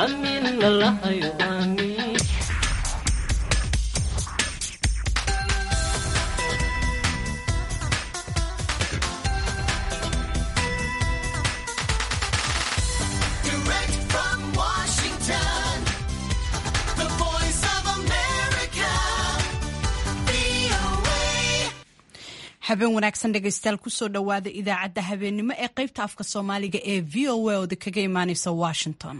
aamin allahayo aamin Direct from Washington, the voice of America, VOA. habeen wanaagsan dhegaystayaal kusoo dhowaada idaacadda habeennimo ee qaybta afka soomaaliga ee v o a ooda kaga imaaneysa washington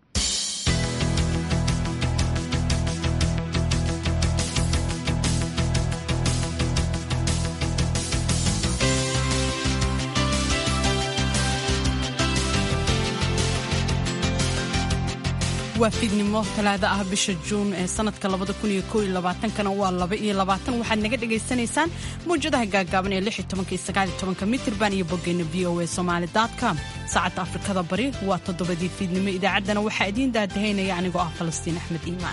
waa fiidnimo talaada ah bisha juun ee sanadka kana waa waxaad naga dhagaysanaysaan mawjadaha gaagaaban ee mitirban iyo boggeena v o a somalycom saacadda afrikada bari waa toddobadii fiidnimo idaacaddana waxaa idiin daadahaynaya anigoo ah falastiin axmed iimaan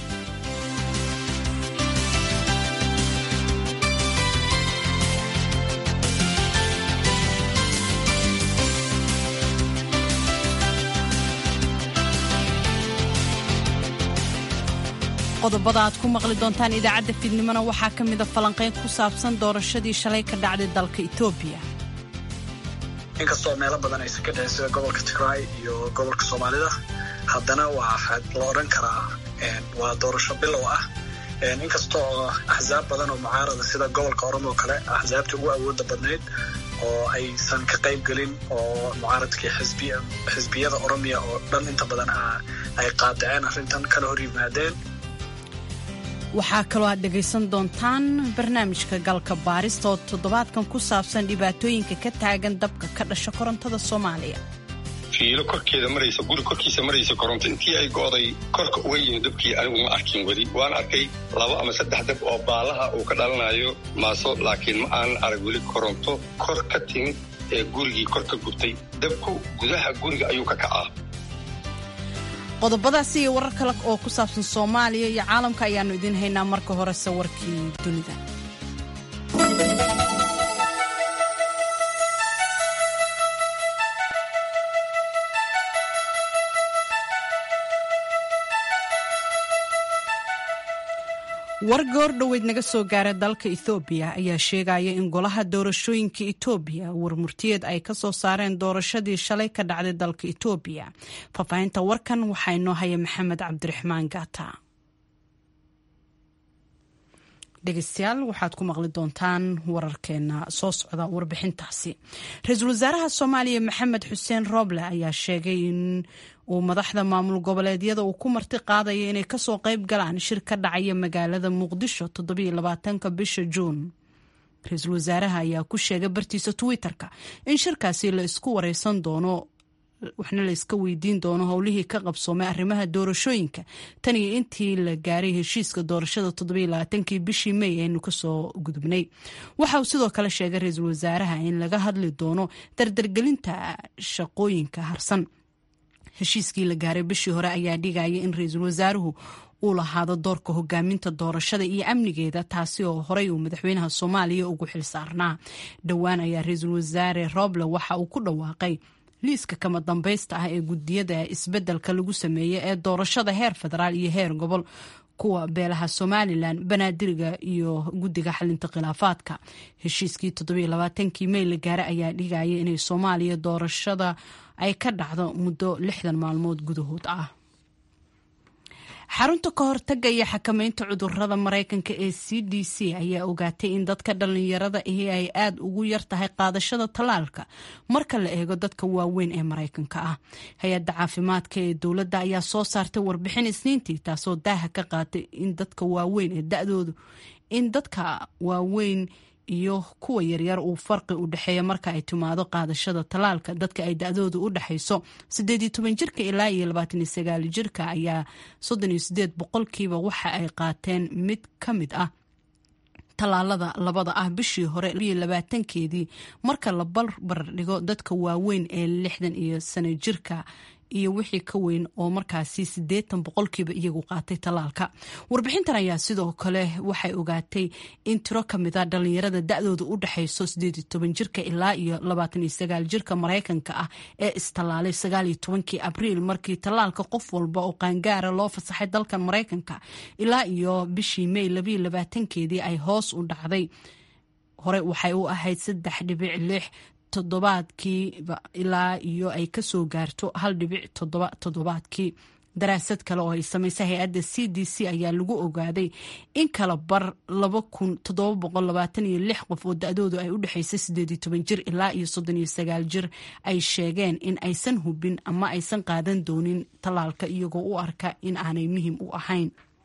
qodobada aad ku maqli doontaan idaacadda fiidnimona waxaa ka mida falanqayn ku saabsan doorashadii shalay ka dhacday dalka etoobiya inkastoo meelo badan aysan ka dhicin sida gobolka tigraay iyo gobolka soomaalida haddana waa la odhan karaa waa doorasho bilow ah inkastoo axsaab badan oo mucaarada sida gobolka oromo oo kale axsaabta ugu awooda badnayd oo aysan ka qayb gelin oo mucaaradkii xisbiyada oromiya oo dhan inta badan ay qaadaceen arrintan kala hor yimaadeen waxaa kaloo aad dhegaysan doontaan barnaamijka galka baarista oo toddobaadkan ku saabsan dhibaatooyinka ka taagan dabka ka dhasha korontada soomaaliya fiilo korkeeda maraysa guri korkiisa maraysa koronto intii ay go'day korka uga yimid dabkii anigu ma arkin weli waan arkay laba ama saddex dab oo baalaha uu ka dhalanayo maaso laakiin ma aanan arag weli koronto kor ka timid ee gurigii kor ka gubtay dabku gudaha guriga ayuu ka kacaa qodobadaasi iyo warar kale oo ku saabsan soomaaliya iyo caalamka ayaannu idiin haynaa marka horese warkii dunida war goor dhoweyd naga soo gaara dalka ethoobiya ayaa sheegaya in golaha doorashooyinka etoobiya warmurtiyeed ay ka soo saareen doorashadii shalay ka dhacday dalka etoobiya faahfaahinta warkan waxaa inoo haya maxamed cabdiraxmaan gaata dhegeystayaal waxaad ku maqli doontaan wararkeena soo socda warbixintaasi ra-iisul wasaaraha soomaaliya maxamed xuseen rooble ayaa sheegay in uu madaxda maamul goboleedyada uu ku marti qaadaya inay kasoo qayb galaan shir ka dhacaya magaalada muqdisho toddobaatanka bisha juun ra-iisul wasaaraha ayaa ku sheegay bartiisa twitter-ka in shirkaasi la isku wareysan doono waxna la iska weydiin doono howlihii ka qabsoomay arrimaha doorashooyinka tan iyo intii la gaaray heshiiska doorashada toddobaaatankii bishii mey aynu kasoo gudubnay waxa uu sidoo kale sheegay ra-iisul wasaaraha in laga hadli doono dardargelinta shaqooyinka harsan heshiiskii la gaaray bishii hore ayaa dhigaya in ra-iisul wasaaruhu uu lahaado doorka hogaaminta doorashada iyo amnigeeda taasi oo horey uu madaxweynaha soomaaliya ugu xil saarnaa dhowaan ayaa ra-iisul wasaare roble waxa uu ku dhawaaqay liiska kama dambaysta ah ee gudiyada isbeddelka lagu sameeyey ee doorashada heer federaal iyo heer gobol kuwa beelaha somalilan banaadiriga iyo guddiga xalinta khilaafaadka heshiiskii toddobaaatankii mey la gaara ayaa dhigaya inay soomaaliya doorashada ay ka dhacdo muddo lixdan maalmood gudahood ah xarunta ka hortaga iyo xakamaynta cudurada maraykanka ee c d c ayaa ogaatay in dadka dhallinyarada ahi ay aada ugu yar tahay qaadashada tallaalka marka la eego dadka waaweyn ee maraykanka ah hay-adda caafimaadka ee dowladda ayaa soo saartay warbixin isniintii taasoo daaha ka qaatay in dadka waaweyn ee da-doodu in dadka waaweyn iyo kuwa yaryar uu farqi u dhexeeya marka ay timaado qaadashada tallaalka dadka ay da-doodu u dhexayso sideed iyo toban jirka ilaa iyo labaatan iyo sagaal jirka ayaa soddon iyo sideed boqolkiiba waxa ay qaateen mid ka mid ah tallaalada labada ah bishii hore iyo labaatankeedii marka la barbar dhigo dadka waaweyn ee lixdan iyo sano jirka iyo wixii ka weyn oo markaasi siddeetan boqolkiiba iyagu qaatay tallaalka warbixintan ayaa sidoo kale waxay ogaatay in tiro ka mid a dhallinyarada da-dooda u dhexayso sideed toban jirka ilaa iyo labaatan iyo sagaal jirka maraykanka ah ee istallaalay sagaal iyo tobankii abriil markii tallaalka qof walba oo qaangaara loo fasaxay dalkan maraykanka ilaa iyo bishii may labayo labaatankeedii ay hoos u dhacday hore waxay u ahayd saddex dhibic lix toddobaadkiiba ilaa iyo ay kasoo gaarto hal dhibic toddoba toddobaadkii daraasad kale oo ay samaysay hay-adda c d c ayaa lagu ogaaday in kala bar laba kun toddoba boqol labaatan iyo lix qof oo da-doodu ay u dhexaysay sideed iyo toban jir ilaa iyo soddon iyo sagaal jir ay sheegeen in aysan hubin ama aysan qaadan doonin tallaalka iyagoo u arka in aanay muhiim u ahayn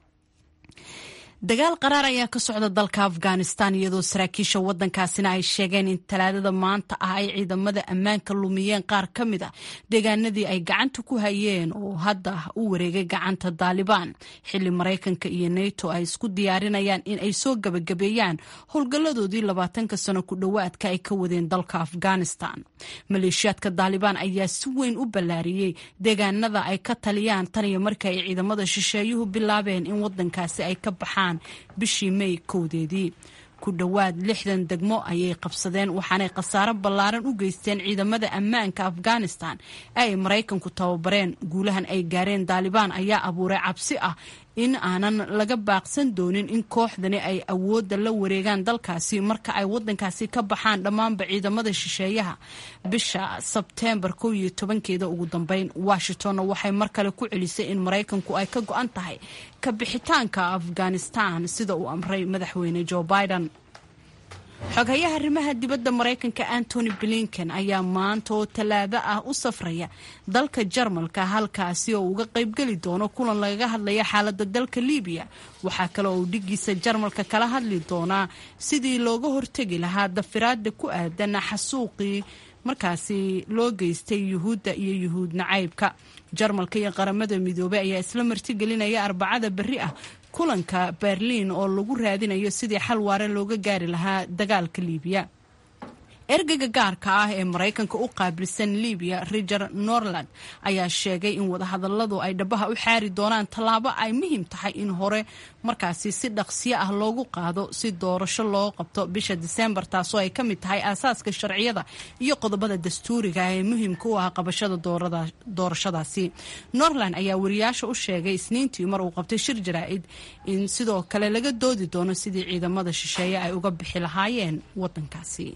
dagaal qaraar ayaa ka socda dalka afghanistan iyadoo saraakiisha wadankaasina ay sheegeen in talaadada maanta ah ay ciidamada ammaanka lumiyeen qaar ka mid a deegaanadii ay gacanta ku hayeen oo hadda u wareegay gacanta daalibaan xili maraykanka iyo nato ay isku diyaarinayaan in ay soo gabagabeeyaan howlgalladoodii labaatanka sano ku dhowaadka ay ka wadeen dalka afghanistan maleeshiyaadka daalibaan ayaa si weyn u ballaariyey deegaanada ay ka taliyaan tan iyo markii ay ciidamada shisheeyuhu bilaabeen in wadankaasi ay ka baxaan bishii may kowdeedii ku dhowaad lixdan degmo ayay qabsadeen waxaanay khasaaro ballaaran u geysteen ciidamada ammaanka afghanistan ee ay maraykanku tababareen guulahan ay gaareen daalibaan ayaa abuuray cabsi ah in aanan laga baaqsan doonin in kooxdani ay awoodda la wareegaan dalkaasi marka ay wadankaasi ka baxaan dhammaanba ciidamada shisheeyaha bisha sebteembar kow iyo tobankeeda ugu dambeyn washingtonna waxay mar kale ku celisay in maraykanku ay ka go-an tahay ka bixitaanka afghanistan sida uu amray madaxweyne joe biden xoghayaha arrimaha dibadda maraykanka antony blinken ayaa maanta oo tallaado ah u safraya dalka jarmalka halkaasi oo uga qaybgeli doono kulan lagaga hadlaya xaaladda dalka libiya waxaa kale oo uu dhigiisa jarmalka kala hadli doonaa sidii looga hortegi lahaa dafiraada ku aadan xasuuqii markaasi loo geystay yuhuudda iyo yuhuud nacaybka jarmalka iyo qaramada midoobey ayaa isla martigelinaya arbacada berri ah kulanka berliin oo lagu raadinayo sidii xal waare looga gaari lahaa dagaalka liibiya ergeyga gaarka ah ee maraykanka u qaabilsan libiya riger norland ayaa sheegay in wadahadaladu ay dhabaha u xaari doonaan tallaabo ay muhiim tahay in hore markaasi si dhaqsiyo ah loogu qaado si doorasho loo qabto bisha diseembar taasoo ay ka mid tahay aasaaska sharciyada iyo qodobada dastuuriga ee muhiimka u ah qabashada doorashadaasi norland ayaa wariyaasha u sheegay isniintii mar uu qabtay shir jaraa'id in sidoo kale laga doodi doono sidii ciidamada shisheeye ay uga bixi lahaayeen wadankaasi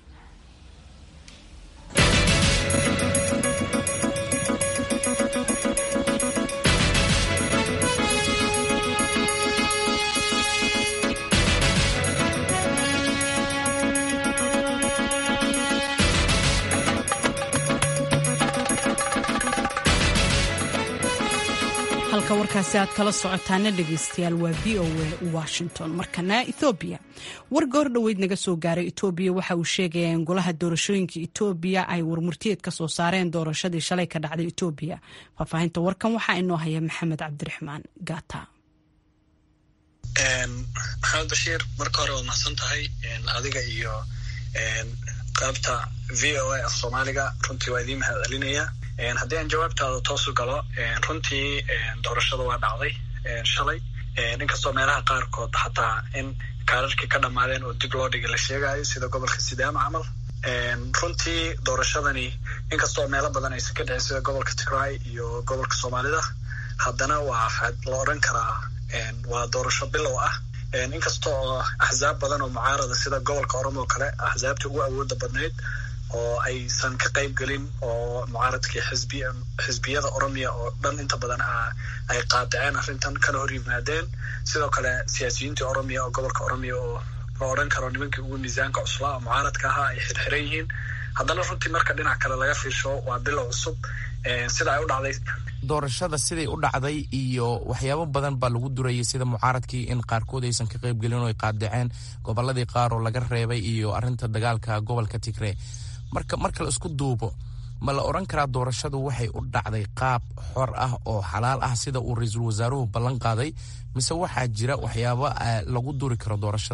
halka warkaasi aad kala socotaana dhegeystayaal waa v o a washington markana ethoobiya war goor dhoweyd naga soo gaaray etoobiya waxa uu sheegaya in golaha doorashooyinka etoobiya ay warmurtiyeed ka soo saareen doorashadii shalay ka dhacday etoobiya faahfaahinta warkan waxaa inoo haya maxamed cabdiraxmaan gata maxamed bashiir marka hore waad mahadsan tahay adiga iyo qaybta v o a af soomaaliga runtii waa idiin mahad celinaya haddii aan jawaabtaada toosu galo runtii doorashada waa dhacday shalay inkastoo meelaha qaarkood xataa in kaararkii ka dhammaadeen oo dib loo dhigay la sheegayo sida gobolka sidaama camal runtii doorashadani inkastoo meelo badan aysan ka dhicin sida gobolka tigray iyo gobolka soomaalida haddana waa la odran karaa waa doorasho bilow ah inkasta oo axsaab badan oo mucaarada sida gobolka oromo kale axsaabta ugu awooda badnayd oo aysan ka qayb gelin oo mucaaradkii xisbi xisbiyada oromiya oo dhan inta badan ay qaadaceen arrintan kana hor yimaadeen sidoo kale siyaasiyiintii oromiya oo gobolka oromiya oo la odhan karo nimankii ugu miisaanka cuslaa oo mucaaradka ahaa ay xirxiran yihiin haddana runtii marka dhinac kale laga fiirsho waa bilow cusub sida ay u dhacday doorashada siday u dhacday iyo waxyaabo badan baa lagu durayay sida mucaaradkii in qaarkood aysan ka qayb gelin oo ay qaadaceen goboladii qaar oo laga reebay iyo arinta dagaalka gobolka tigre marka marka la isku duubo ma la odhan karaa doorashadu waxay u dhacday qaab xor ah oo xalaal ah sida uu ra-iisul wasaaruhu ballan qaaday mise waxaa jira waxyaabo lagu duri karo doorashada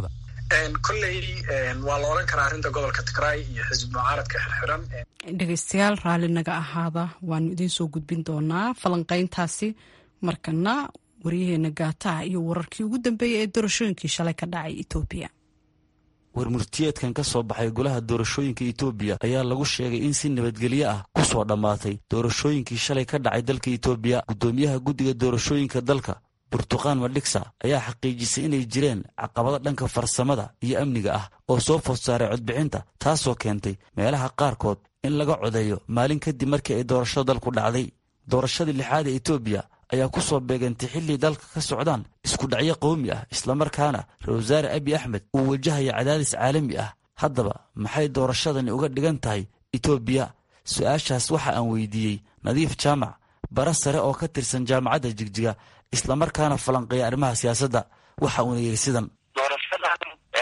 kolley waa la odhan karaa arrinta gobolka tigray iyo xisbi mucaaradka xirxiran dhegeystayaal raalli naga ahaada waanu idiin soo gudbin doonaa falanqeyntaasi markana waryaheena gaataha iyo wararkii ugu dambeeyay ee doorashooyinkii shalay ka dhacay etoobiya warmurtiyeedkan ka soo baxay golaha doorashooyinka etoobiya ayaa lagu sheegay in si nabadgelyo ah ku soo dhammaatay doorashooyinkii shalay ka dhacay dalka etoobiya guddoomiyaha guddiga doorashooyinka dalka burtuqaan madhigsa ayaa xaqiijisay inay jireen caqabado dhanka farsamada iyo amniga ah oo soo food saaray codbixinta taasoo keentay meelaha qaarkood in laga codeeyo maalin kadib markii ay doorashada dalku dhacday doorashadii lixaad ee etoobiya ayaa ku soo beegantay xilli dalka ka socdaan isku dhacyo qowmi ah islamarkaana ra-isul wasaare abi axmed uu wajahaya cadaadis caalami ah haddaba maxay doorashadani uga dhigan tahay etoobiya su-aashaas waxa aan weydiiyey nadiif jaamac bara sare oo ka tirsan jaamacadda jigjiga islamarkaana falanqeeya arrimaha siyaasadda waxa uuna yidhi sidan doorashadan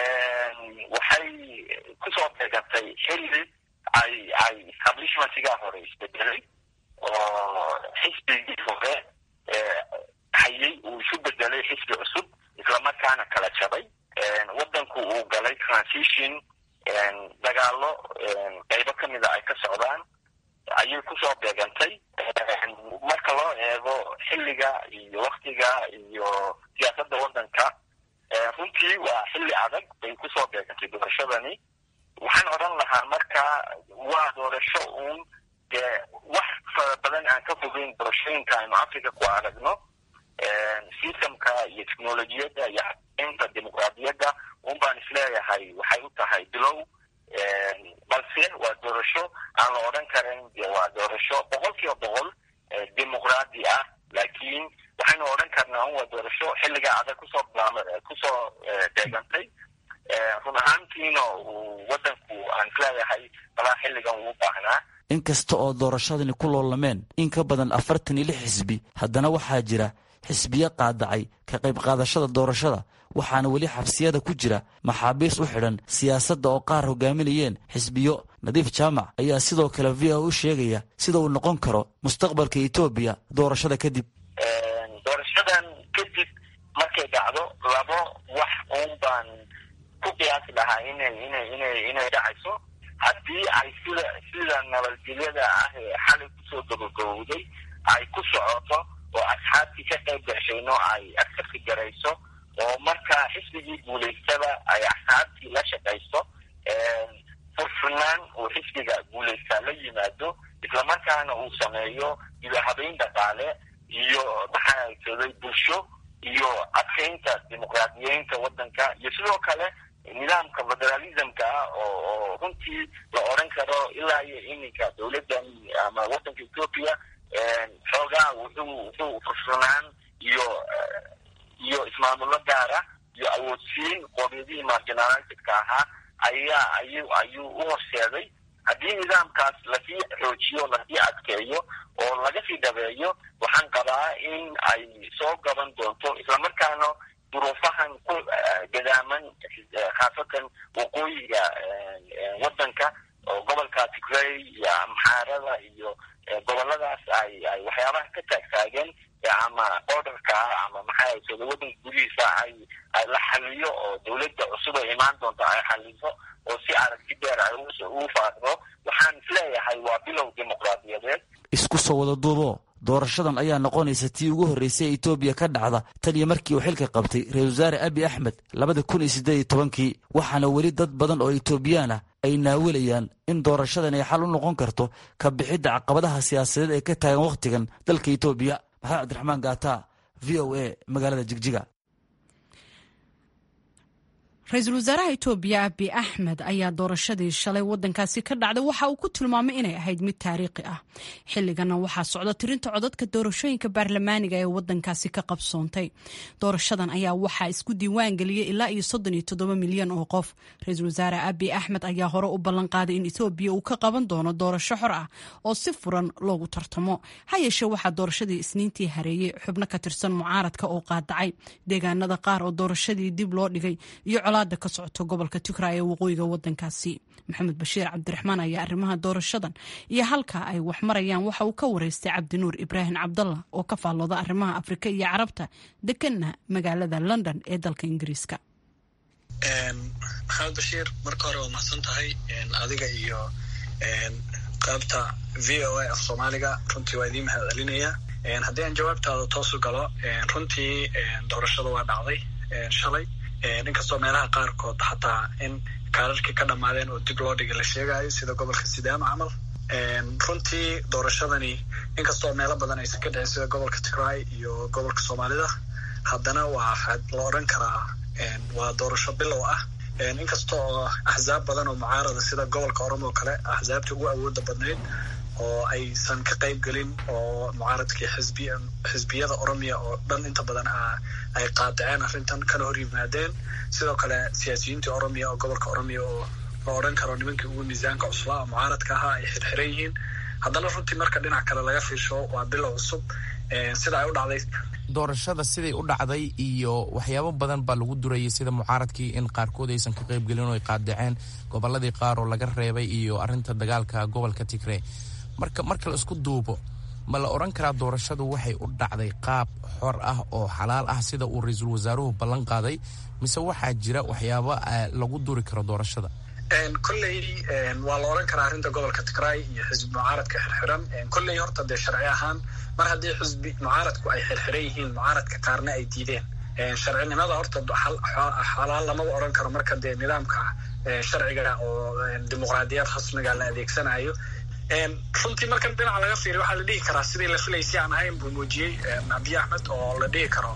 waxay kusoo beegantay xilli ay ay establishmentigaa hore isbedelay oo xisbigii hore hayay uu isu bedelay xisbi cusub islamarkaana kala jabay wadanku uu galay transition dagaalo qaybo kamida ay ka socdaan ayay kusoo beegantay marka loo eego xilliga iyo waktiga iyo siyaasadda wadanka runtii waa xilli adag bay kusoo beegantay doorashadani waxaan odhan lahaa marka waa doorasho uun dee wax fara badan aan ka fogeyn doorashooyinka aynu africa ku aragno systemka iyo technolojiyadda iyo inta dimuqraadiyadda un baan isleeyahay waxay u tahay bilow balse waa doorasho aan la odhan karin de waa doorasho boqol kiiba boqol dimuqraadi ah laakiin waxaynu odhan karnaa un waa doorasho xilliga adag kusoo bilaam kusoo beegantay run ahaantiina uu wadanku aan isleeyahay balaa xilligan uu baahnaa inkasta oo doorashadani ku loolameen in ka badan afartan iyo lix xisbi haddana waxaa jira xisbiyo qaadacay ka qayb qaadashada doorashada waxaana weli xabsiyada ku jira maxaabiis u xidhan siyaasadda oo qaar hogaaminayeen xisbiyo nadiif jaamac ayaa sidoo kale v o u sheegaya sida uu noqon karo mustaqbalka etoobiya doorashada kadib doorashadan kadib markay dhacdo labo wax uun baan ku qiyaasi lahaa inay inay inay inay dhacayso haddii ay sida sida nabadgelyada ah ee xalay kusoo gabagabowday ay ku socoto oo asxaabtii ka qayb gashayno ay agsarka garayso oo marka xisbigii guulaystaba ay asxaabtii la shaqayso furfurnaan uu xisbiga guulaystaa la yimaado islamarkaana uu sameeyo idahabeyn dhaqaale iyo maxaa jeeday bulsho iyo adkeynta dimuqraadiyeynta wadanka iyo sidoo kale nidaamka federalismka ah oo oo runtii la odhan karo ilaa iyo iminka dowladdan ama wadanka ethoopia xoogaa wuxuu wuxuu furfurnaan iyo iyo ismaamulo gaara iyo awoodsiin qoomiyadihii marginalizedka ahaa ayaa ayuu ayuu u horseeday haddii nidaamkaas lasii xoojiyo lasii adkeeyo oo laga sii dhabeeyo waxaan qabaa in ay soo gaban doonto islamarkaana duruufahan ku gadaaman khaasatan waqooyiga wadanka oo gobolka tigray iyo amxaarada iyo goboladaas ay ay waxyaabaha ka taagtaageen ama orderka ama maxaa sooda wadanka gudihiisa ay ay la xaliyo oo dowladda cusub ay imaan doonto ay xaliso oo si aragti dheer ay ugu faaqdo waxaan isleeyahay waa bilow dimuqraadiyadeed isku soo wada duubo doorashadan ayaa noqonaysa tii ugu horreysay ee etoobiya ka dhacda tan iyo markii uu xilka qabtay ra-isul wasaare abi axmed labada kun iyo siddeed iyo tobankii waxaana weli dad badan oo etoobiyaan ah ay naawilayaan in doorashadan ay xal u noqon karto ka bixidda caqabadaha siyaasadeed ee ka taagan wakhtigan dalka etoobiya maxamed cabdiraxmaan gaata v o a magaalada jigjiga ra-iisul wasaaraha etoobiya abi axmed ayaa doorashadii shalay wadankaasi ka dhacday waxa uu ku tilmaamay inay ahayd mid taariikhi ah xilligana waxaa socda tirinta codadka doorashooyinka baarlamaaniga ee wadankaasi ka qabsoontay doorashadan ayaa waxaa isku diiwaan geliyey ilaa iyo soddon iyo toddoba milyan oo qof ra-iisul wasaare abi axmed ayaa hore u ballan qaaday in etoobiya uu ka qaban doono doorasho xor ah oo si furan loogu tartamo ha yeeshee waxaa doorashadii isniintii hareeyey xubno ka tirsan mucaaradka oo qaadacay deegaanada qaar oo doorashadii dib loo dhigay iyo colaada ka socoto gobolka tigray ee waqooyiga wadankaasi maxamed bashiir cabdiraxmaan ayaa arrimaha doorashadan iyo halka ay wax marayaan waxa uu ka wareystay cabdinuur ibraahim cabdallah oo ka faallooda arrimaha afrika iyo carabta deganna magaalada london ee dalka ingiriiska maxamed bashiir marka hore waa mahadsan tahay adiga iyo qaybta v o a af soomaaliga runtii waa idiin mahad celinaya haddii aan jawaabtaada toosu galo runtii doorashada waa dhacday shalay inkastoo meelaha qaarkood xataa in kaararkii ka dhammaadeen oo dib loo dhigay la sheegayo sida gobolka sidaama camal runtii doorashadani inkastoo meelo badan aysan ka dhicin sida gobolka tigray iyo gobolka soomaalida haddana waa la odran karaa waa doorasho bilow ah inkasta oo axsaab badan oo mucaarada sida gobolka oromo oo kale axsaabtii ugu awooda badnayd oo aysan ka qayb gelin oo mucaaradkii xisbi xisbiyada oromiya oo dhan inta badan ay qaadaceen arrintan kana hor yimaadeen sidoo kale siyaasiyiintii oromiya oo gobolka oromiya oo la odhan karo nimankii ugu miisaanka cuslaa oo mucaaradka ahaa ay xirxiran yihiin haddana runtii marka dhinac kale laga fiirsho waa bilow cusub sida ay u dhacday doorashada siday u dhacday iyo waxyaabo badan baa lagu durayay sida mucaaradkii in qaarkood aysan ka qayb gelin oo ay qaadaceen gobolladii qaar oo laga reebay iyo arrinta dagaalka gobolka tigree marka marka la isku duubo ma la odhan karaa doorashadu waxay u dhacday qaab xor ah oo xalaal ah sida uu ra-iisul wasaaruhu ballan qaaday mise waxaa jira waxyaabo lagu duri karo doorashada kolley waa la odhan karaa arrinta gobolka tigray iyo xisbi mucaaradka xirxiran kolley horta dee sharci ahaan mar haddii xisbi mucaaradku ay xirxiran yihiin mucaaradka qaarna ay diideen sharcinimada horta xalaal lamaba odhan karo marka dee nidaamka sharciga oo dimuqraadiyad rasmiga la adeegsanayo runtii marka dhinaca laga fiiriy waxaa la dhihi karaa sidii la filaysay aan ahayn buu muujiyey abiy axmed oo la dhihi karo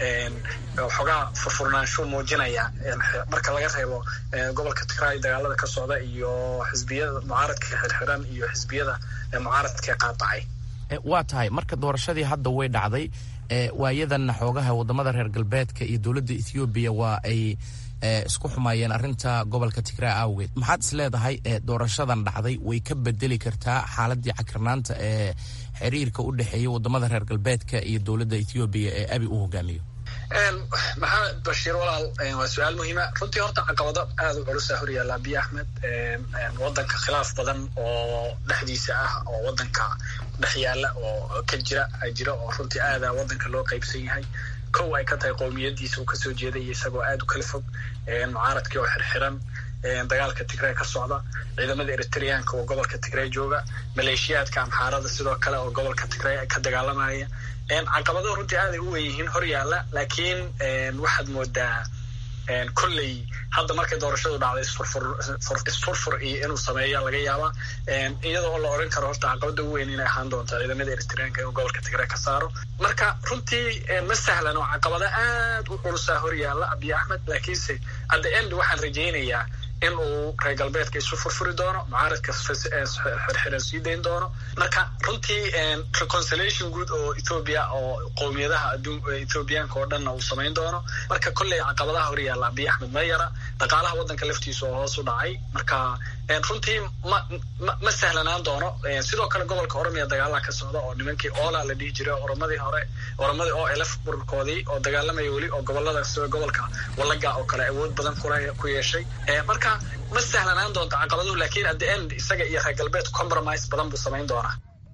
xoogaa furfurnaanshu muujinaya marka laga reebo gobolka tigray dagaalada ka socda iyo xisbiyada mucaaradka xirxiran iyo xisbiyada mucaaradka qaadacay waa tahay marka doorashadii hadda way dhacday waayadanna xoogaha wadamada reer galbeedka iyo dowladda ethoobiya waa ay isku xumaayeen arrinta gobolka tigray awgeed maxaad is leedahay doorashadan dhacday way ka bedeli kartaa xaaladii cakirnaanta ee xiriirka u dhexeeya wadamada reer galbeedka iyo dowladda ethoobiya ee abi uu hogaamiyo maxamed bashiir walaal waa su-aal muhiima runtii horta caqabado aada u culusa horyaalla abiy axmed wadanka khilaaf badan oo dhexdiisa ah oo wadanka dhex yaalla oo ka jira jira oo runtii aada wadanka loo qaybsan yahay kow ay ka tahay qowmiyadiisa uu kasoo jeeday iyo isagoo aada u kala fog mucaaradkii oo xirxiran dagaalka tigray ka socda ciidamada eritreanka oo gobolka tigray jooga maleeshiyaadka amxaarada sidoo kale oo gobolka tigray ka dagaalamaya caqabado runtii aaday u wenyihiin hor yaalla laakiin waxaad moodaa kolley hadda markay doorashadu dhacday isfurfur iyo inuu sameeya laga yaaba iyadoo oo la odhan karo horta caqabada ugu weyn inay ahaan doonta ciidamada eritreanka inuu gobolka tigray ka saaro marka runtii ma sahlan oo caqabado aad u culusaa hor yaalla abiy axmed laakiinse at the end waxaan rajaynayaa in uu reer galbeedka isu furfuri doono mucaaradka xirxiran sii dayn doono marka runtii reconciliation guud oo ethoobia oo qowmiyadaha ethoobiyaanka oo dhanna uu samayn doono marka kolley caqabadaha hor yaalla abiy axmed ma yara dhaqaalaha waddanka laftiisa oo hoos u dhacay marka runtii ma ma sahlanaan doono sidoo kale gobolka oromiya dagaalaha ka socda oo nimankii oola la dhihi jiray oromadii hore oromadii oo elf bururkoodii oo dagaalamaya weli oo gobolada sida gobolka walaga oo kale awood badan ku yeeshay marka ma sahlanaan doonto caqabaduhu laakiin at the end isaga iyo reer galbeedku compromise badan buu samayn doonaa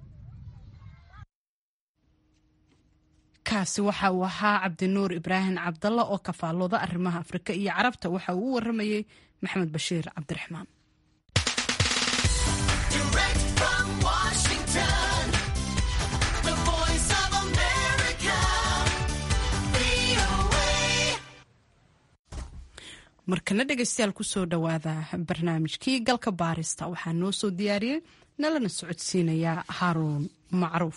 kaasi waxa uu ahaa cabdinuur ibraahim cabdalla oo kafaalooda arrimaha afrika iyo carabta waxa uu u waramayey maxamed bashiir cabdiraxmaan markana dhegeystayaal kusoo dhowaada barnaamijkii galka baarista waxaa noo soo diyaariyey nalana socodsiinayaa haaruun macruuf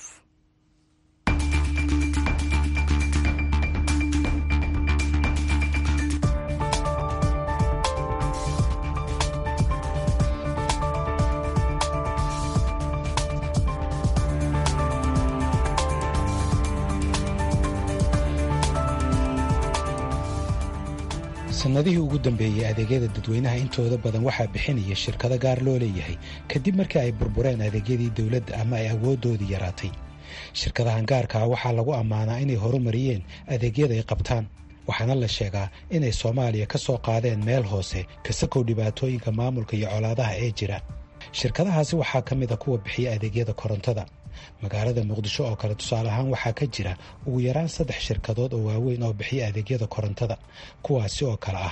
sannadihii ugu dambeeyey adeegyada dadweynaha intooda badan waxaa bixinaya shirkado gaar loo leeyahay kadib markii ay burbureen adeegyadii dowladda ama ay awooddoodii yaraatay shirkadahan gaarkaa waxaa lagu ammaanaa inay horumariyeen adeegyada ay qabtaan waxaana la sheegaa inay soomaaliya ka soo qaadeen meel hoose kasakow dhibaatooyinka maamulka iyo colaadaha ee jira shirkadahaasi waxaa ka mid a kuwa bixiya adeegyada korontada magaalada muqdisho oo kale tusaale ahaan waxaa ka jira ugu yaraan saddex shirkadood oo waaweyn oo bixiya adeegyada korontada kuwaasi oo kale ah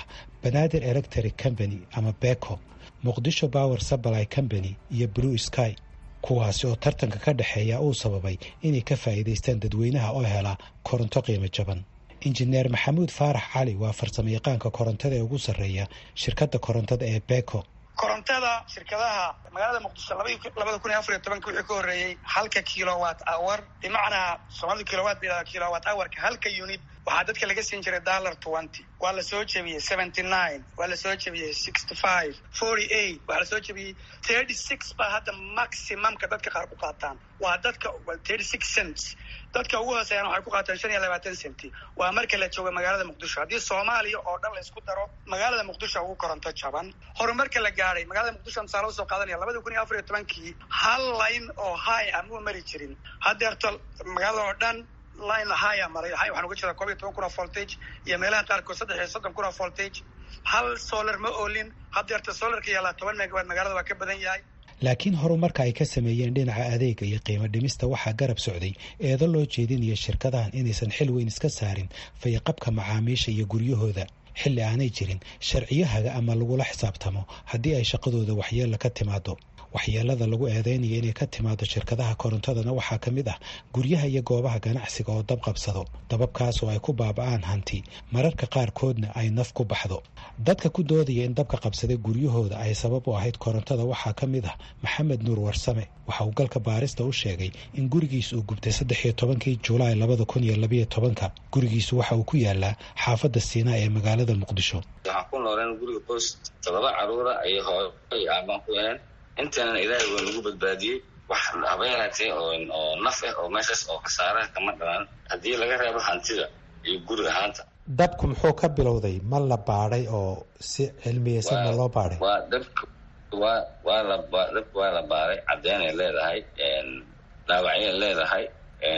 banaadir electric company ama beko muqdisho power supply company iyo blue sky kuwaasi oo tartanka ka dhexeeya uu sababay inay ka faa'iidaystaan dadweynaha oo hela koronto qiimo jaban injineer maxamuud faarax cali waa farsamo yaqaanka korontada ee ugu sarreeya shirkadda korontada ee beko korontada shirkadaha magaalada muqdisho labada kun iyo afar iyo tobanka wixii ka horreeyey halka kilowatt hour bimacnaa soomaalida kilowatt ba yidhahda kilowatt hourka halka unit waxaa dadka laga siin jiray dollar twenty waa la soo jebiyey seventy nine waa la soo jebiyey sixty five forty eight waxaa la soo jebiyey thirty six baa hadda maximumka dadka qaar ku qaataan waa dadka thirty six cents dadka ugu hooseeyaan waxay ku qaataan shan iyo labaatan centi waa marka la joogo magaalada muqdisho haddii soomaaliya oo dhan la isku daro magaalada muqdisho ugu koronto jaban horumarka la gaadhay magaalada muqdisho misaalo usoo qaadanaya labada kun iyo afar iyo tobankii hal line oo high ah muu mari jirin haddeerto magaalada oo dhan line haya maray waxaan uga jeedaa koob iyo toban kun oo voltage iyo meelaha qaarkood saddex iyo soddon kun oo voltage hal solar ma oolin haddeerta solarka yaalaa toban megawatt magaalada waa ka badan yahay laakiin horumarka ay ka sameeyeen dhinaca adeega iyo qiimo dhimista waxaa garab socday eedo loo jeedinaya shirkadahan inaysan xil weyn iska saarin fayaqabka macaamiisha iyo guryahooda xilli aanay jirin sharciyahaga ama lagula xisaabtamo haddii ay shaqadooda waxyeella ka timaado waxyeelada lagu eedeynaya inay ka timaado shirkadaha korontadana waxaa ka mid ah guryaha iyo goobaha ganacsiga oo dab qabsado dababkaas oo ay ku baaba'aan hanti mararka qaarkoodna ay naf ku baxdo dadka ku doodaya in dabka qabsaday guryahooda ay sabab u ahayd korontada waxaa ka mid ah maxamed nuur warsame waxa uu galka baarista u sheegay in gurigiis uu gubtay saddex iyo tobankii julaay labada kun iyo labayo tobanka gurigiisu waxa uu ku yaalaa xaafadda siinaa ee magaalada muqdisho waxaan ku nooleen guriga qoys todoba caruura ay hooyo iyo aabaan ku yeleen intaanan ilaahay waa nagu badbaadiyey wax haba yaraatee oo naf ah oo meeshaas oo khasaaraha kama dhalan haddii laga reebo hantida iyo guri ahaanta dabku muxuu ka bilowday ma la baadhay oo si cilmiyeysan ma loo baadhay waa dabka waa waa la dabka waa la baaray caddeynay leedahay dhaawacyay leedahay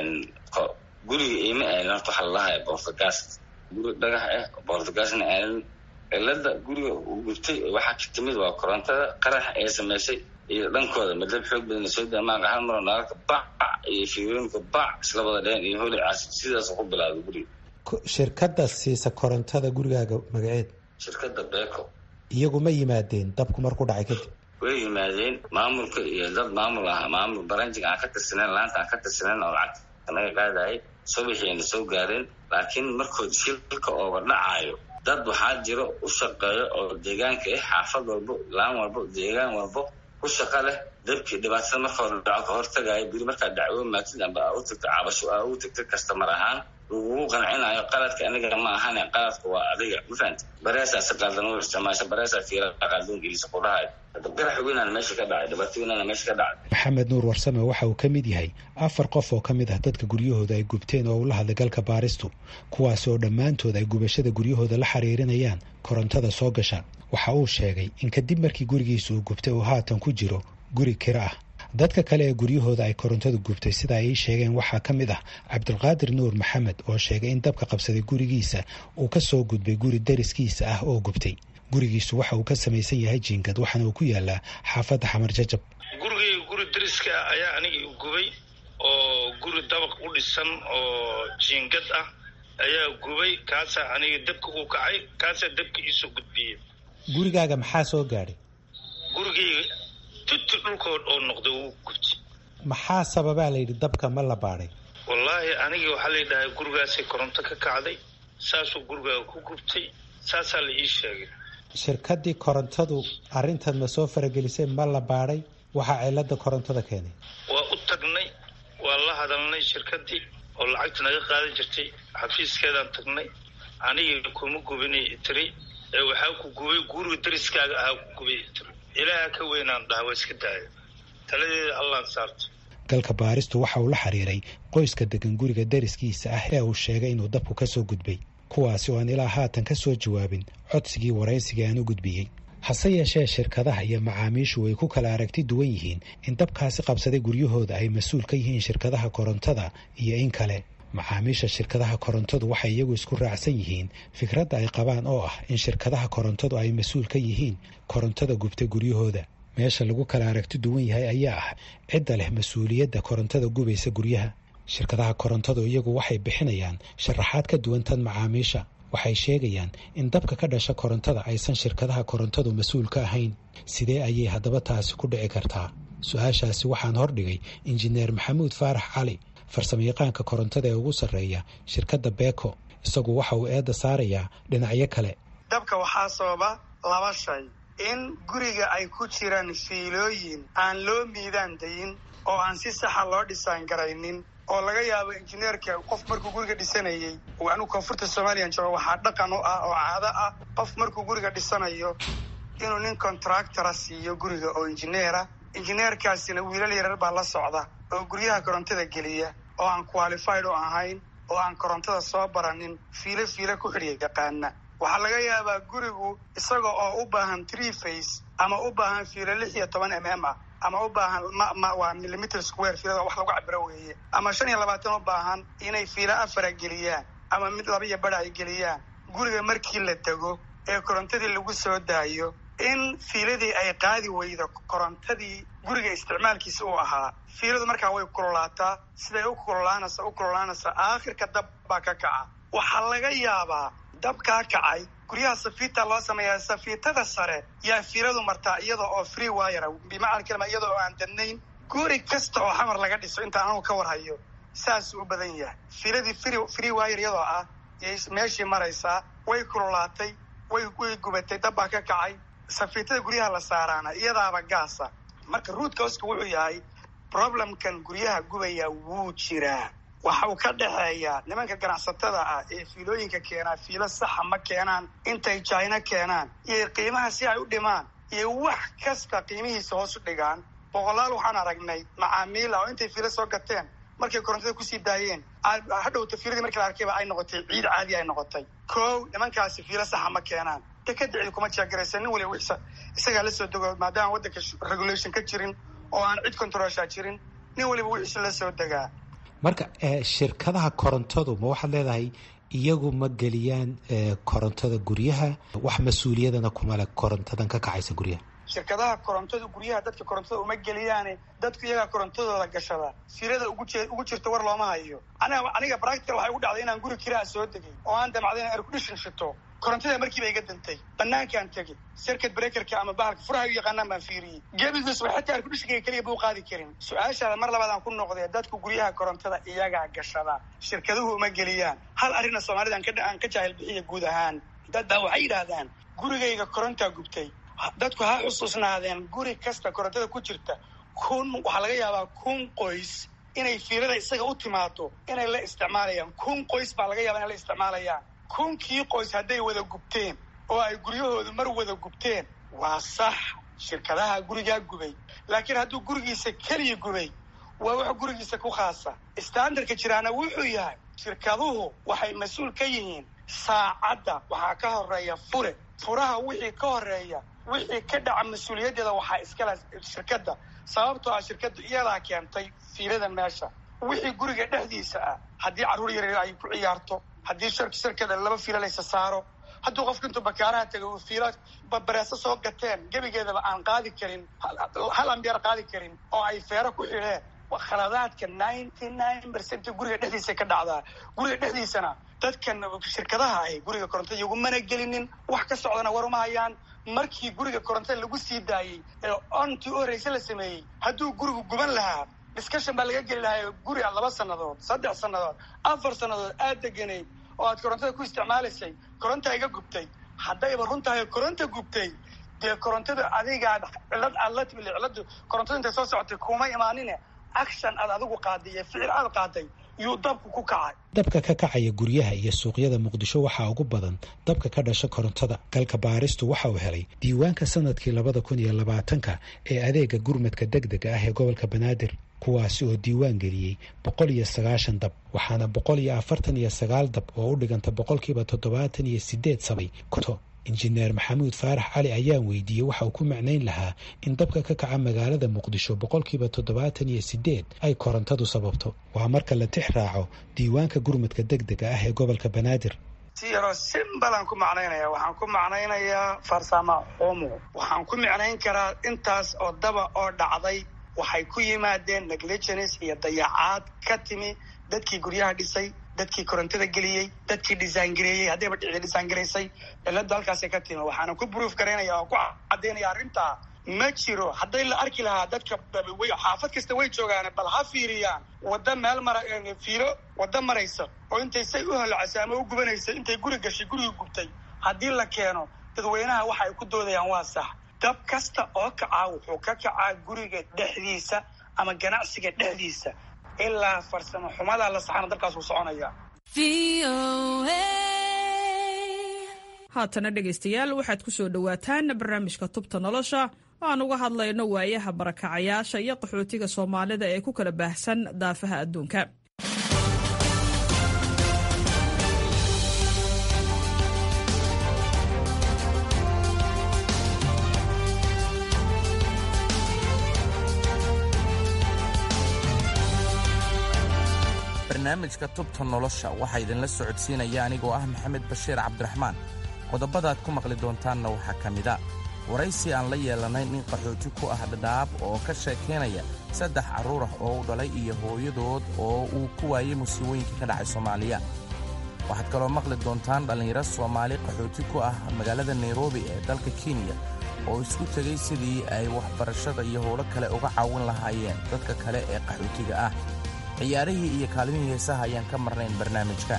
guriga iima aanin horta waxa lalahay bortagaas guri dhagax ah bortagaasna aanin cilada guriga uu gubtay waxaa ka timid waa korontada qaraxa ee samaysay iyo dhankooda madab xoog badan soo daamaaqa hal maro naalka bac iyo fiirooyinka bac isla wada dheen iyo holicaas sidaas ku bilaabay guriga shirkadda siisa korontada gurigaaga magaceed shirkadda beko iyagu ma yimaadeen dabku markuu dhacay kadib way yimaadeen maamulka iyo dad maamul ah maamul baranjiga aan ka tirsaneyn laanta aan ka tirsaneyn oo lacagta naga qaadayay subaxiina soo gaareen laakiin markood shilka ooga dhacaayo dad waxaa jiro u shaqeeyo oo deegaanka ah xaafad walbo laan walbo deegaan walbo ku shaqa leh dabkii dhibaatada marka hore dhaco ka hortagayo biri markaa dacwo maatid amba aa u tagta cabasho aa u tagta kastamar ahaan lagugu qancinayo qaladka aniga ma ahane qaladka waa adiga ma fahamti bareesaa si qaldan u isticmaasha bareesaa fiira qaldan gelisa ku dhahayo qarax weynaan meesha ka dhacay dhibaato weynaan meesha ka dhacay maxamed nuur warsame waxa uu ka mid yahay afar qof oo ka mid ah dadka guryahooda ay gubteen oo ula hadlay galka baaristu kuwaas oo dhammaantood ay gubashada guryahooda la xiriirinayaan korontada soo gasha waxa uu sheegay in kadib markii gurigiisa uu gubtay uu haatan ku jiro guri kiro ah dadka kale ee guryahooda ay korontadu gubtay sida ay ii sheegeen waxaa ka mid ah cabdulqaadir nuur maxamed oo sheegay in dabka qabsaday gurigiisa uu ka soo gudbay guri dariskiisa ah oo gubtay gurigiisu waxa uu ka samaysan yahay jiingad waxaana uu ku yaalaa xaafadda xamar jajab gurigayga guri dariska ayaa anigii gubay oo guri dabaq u dhisan oo jiingad ah ayaa gubay kaasaa aniga dabka uu kacay kaasaa dabka iisoo gudbiyey gurigaaga maxaa soo gaadhay gurigayga tuti dhulkood oo noqday wuu gubtay maxaa sababaa layidhi dabka ma la baadhay wallaahi anigii waxaa la yidhahay gurigaasay koronto ka kacday saasuu gurigaaga ku gubtay saasaa la ii sheegay shirkaddii korontadu arrintan ma soo faragelisay ma la baadhay waxaa cilada korontada keenay waa u tagnay waa la hadalnay shirkaddii oo lacagta naga qaadan jirtay xafiiskeedaan tagnay anigii kuma gubinay tiri ee waxaa ku gubay guriga dariskaaga ahaa ku gubay tiri ilaaha ka weynaan dhaha waa iska daaya taladeeda allaan saarta galka baaristu waxa uu la xiriiray qoyska degan guriga dariskiisa ah ee uu sheegay inuu dabku ka soo gudbay kuwaasi oo aan ilaa haatan ka soo jawaabin codsigii waraysiga aan u gudbiyey hase yeeshee shirkadaha iyo macaamiishu way ku kala aragti duwan yihiin in dabkaasi qabsaday guryahooda ay mas-uul ka yihiin shirkadaha korontada iyo in kale macaamiisha shirkadaha korontadu waxay iyagu isku raacsan yihiin fikradda ay qabaan oo ah in shirkadaha korontadu ay mas-uul ka yihiin korontada gubta guryahooda meesha lagu kala aragti duwan yahay ayaa ah cidda leh mas-uuliyadda korontada gubaysa guryaha shirkadaha korontadu iyagu waxay bixinayaan sharaxaad ka duwan tan macaamiisha waxay sheegayaan in dabka ka dhasha korontada aysan shirkadaha korontadu mas-uul ka ahayn sidee ayay haddaba taasi ku dhici kartaa su-aashaasi waxaan hordhigay injineer maxamuud faarax cali farsamayaqaanka korontada ee ugu sarreeya shirkadda beko isagu waxa uu eedda saarayaa dhinacyo kale dabka waxaa sababa laba shay in guriga ay ku jiraan fiilooyin aan loo miidaan dayin oo aan si saxa loo dhisaan garaynin oo laga yaabo injineerka qof markuu guriga dhisanayey oo anigu koonfurta somalilan joogo waxaa dhaqan u ah oo caado ah qof markuu guriga dhisanayo inuu nin contractora siiyo guriga oo injineera injineerkaasina wiilal yarar baa la socda oo guryaha korontada geliya oo aan qualified u ahayn oo aan korontada soo baranin fiilo fiilo ku xidhiya yaqaana waxaa laga yaabaa gurigu isaga oo u baahan tree face ama u baahan fiilo lix iyo toban m m ah ama u baahan ma waa millimeter square fiilada wax lagu cabiro weeye ama shan iyo labaatan u baahan inay fiilo afara geliyaan ama mid laba iyo badha ay geliyaan guriga markii la dego ee korontadii lagu soo daayo in fiiladii ay qaadi weydo korontadii guriga isticmaalkiisa uu ahaa fiiladu markaa way kululaataa siday u kululaanaysa u kululaanaysa aakhirka dab baa ka kaca waxaa laga yaabaa dabkaa kacay guryaha safiita loo sameeyaa safiitada sare yaa fiiladu martaa iyada oo free wire bimacna kalima iyada oo aan dadnayn guri kasta oo xamar laga dhiso inta anagu ka warhayo saasuu u badan yahay fiiladii free free wire iyadoo ah yay meeshii maraysaa way kululaatay way way gubatay dab baa ka kacay safiitada guryaha la saaraana iyadaaba gaasa marka ruudka hoska wuxuu yahay problemkan guryaha gubaya wuu jiraa waxa uu ka dhexeeyaa nimanka ganacsatada ah ee fiilooyinka keenaa fiilo saxa ma keenaan intay jina keenaan iyo qiimaha si ay u dhimaan iyo wax kasta qiimihiisa hoos u dhigaan boqolaal waxaan aragnay macaamiil ah oo intay fiilo soo gateen markay korontada kusii daayeen hadhowta fiiladii markii la arkayba ay noqotay ciid caadi ay noqotay kow nimankaasi fiilo saxa ma keenaan dekada cid kuma jeegaraysa nin waliba wixsa isagaa la soo dego maadaama waddanka regulation ka jirin oo aan cid controlsha jirin nin waliba wixiisa la soo degaa marka shirkadaha korontadu ma waxaad leedahay iyagu ma geliyaan korontada guryaha wax mas-uuliyadana kuma le korontadan ka kacaysa guryaha shirkadaha korontada guryaha dadka korontada uma geliyaane dadku iyagaa korontadooda gashada fiilada ugu je ugu jirta war looma hayo aniga aniga practical waxay ugu dhacday inaan guri kiraa soo degay oo aan damacday in aircondition shito korontada markiiba iga dantay banaankaan tegay circuit breakerka ama bahalka furaha u yaqaanaan baan fiiriyey gebigiis wa xataa airconditionka keliya buu qaadi karin su-aashaada mar labaad aan ku noqday dadku guryaha korontada iyagaa gashada shirkaduhu uma geliyaan hal arrinna soomaalida aan ka jaahil bixiya guud ahaan dad baa waxay yidhaahdaan gurigayga korontaa gubtay dadku ha xusuusnaadeen guri kasta korontada ku jirta kun waxaa laga yaabaa kun qoys inay fiilada isaga u timaado inay la isticmaalayaan kun qoys baa laga yaaba inay la isticmaalayaan kunkii qoys hadday wada gubteen oo ay guryahoodu mar wada gubteen waa sax shirkadaha gurigaa gubay laakiin hadduu gurigiisa keliya gubay waa wax gurigiisa ku khaasa standardka jiraana wuxuu yahay shirkaduhu waxay mas-uul ka yihiin saacadda waxaa ka horeeya fure furaha wixii ka horeeya wixii ka dhaca mas-uuliyaddeeda waxaa iskale shirkadda sababtoo ah shirkaddu iyadaa keentay fiilada meesha wixii guriga dhexdiisa ah haddii carruur yaryar ay ku ciyaarto haddii shirkada laba fiilo laysa saaro hadduu qofka intuu bakaaraha tegay uu fiilo bareeso soo gateen gebigeedaba aan qaadi karin hal ambeer qaadi karin oo ay feero ku xidheen khaladaadka ninety nine percent guriga dhexdiisa ka dhacdaa guriga dhexdiisana dadkan shirkadaha ahi guriga korontada igumana gelinin wax ka socdana war uma hayaan markii guriga korontada lagu sii daayey ee ontii u horreyse la sameeyey hadduu gurigu guban lahaa discussion baa laga geli lahaa guri a laba sannadood saddex sannadood afar sannadood aad deganayd oo aad korontada ku isticmaalaysay koronta iga gubtay haddayba runtahay koronta gubtay dee korontada adigaa cilad aad la timid ciladu korontada intay soo socotay kuma imaanine action aad adigu qaaday iyo ficil aad qaaday yuu dabku ku kacay dabka ka kacaya guryaha iyo suuqyada muqdisho waxaa ugu badan dabka ka dhasha korontada galka baaristu waxa uu helay diiwaanka sanadkii labada kun iyo labaatanka ee adeega gurmadka deg dega ah ee gobolka banaadir kuwaasi oo diiwaan geliyey boqol iyo sagaashan dab waxaana boqol iyo afartan iyo sagaal dab oo u dhiganta boqolkiiba toddobaatan iyo sideed sabay koto injineer maxamuud faarax cali ayaan weydiiyey waxa uu ku macnayn lahaa in dabka ka kaca magaalada muqdisho boqolkiiba toddobaatan iyo sideed ay korontadu sababto waa marka la tix raaco diiwaanka gurmadka deg dega ah ee gobolka banaadir si yaroo simbalaan ku macnaynaya waxaan ku macnaynayaa farsamo xumo waxaan ku micnayn karaa intaas oo daba oo dhacday waxay ku yimaadeen negligence iyo dayacaad ka timi dadkii guryaha dhisay dadkii korontada geliyey dadkii dhisaangareeyey haddayba dhici dhisaangaraysay ciladu halkaasay ka timi waxaana ku bruuf garaynaya oo ku cadaynaya arrintaa ma jiro hadday la arki lahaa dadka way xaafad kasta way joogaan bal ha fiiriyaan wadda meel mara fiilo wadda maraysa oo intay say u holocasay ama u gubanaysa intay guri gashay gurigii gubtay haddii la keeno dadweynaha waxa ay ku doodayaan waa sax dab kasta oo kacaa wuxuu ka kacaa guriga dhexdiisa ama ganacsiga dhexdiisa ilaa farsamo xumadaa la saxana dabkaas uu soconaya haatana dhegaystayaal waxaad ku soo dhowaataan barnaamijka tubta nolosha oo aan uga hadlayno waayaha barakacayaasha iyo qaxootiga soomaalida ee ku kala baahsan daafaha adduunka barnaamijka tubta nolosha waxaa idinla socodsiinaya anigoo ah maxamed bashiir cabdiraxmaan qodobadaad ku maqli doontaanna waxaa ka mida waraysi aan la yeelanay nin qaxooti ku ah dhadhaab oo ka sheekaynaya saddex carruur ah oo u dhalay iyo hooyadood oo uu ku waayey musiibooyinka ka dhacay soomaaliya waxaad kaloo maqli doontaan dhallinyaro soomaali qaxooti ku ah magaalada nairobi ee dalka kenya oo isku tegey sidii ay waxbarashada iyo howlo kale uga caawin lahaayeen dadka kale ee qaxootiga ah ciyaarihii iyo kaalmihii heesaha ayaan ka marnayn barnaamijka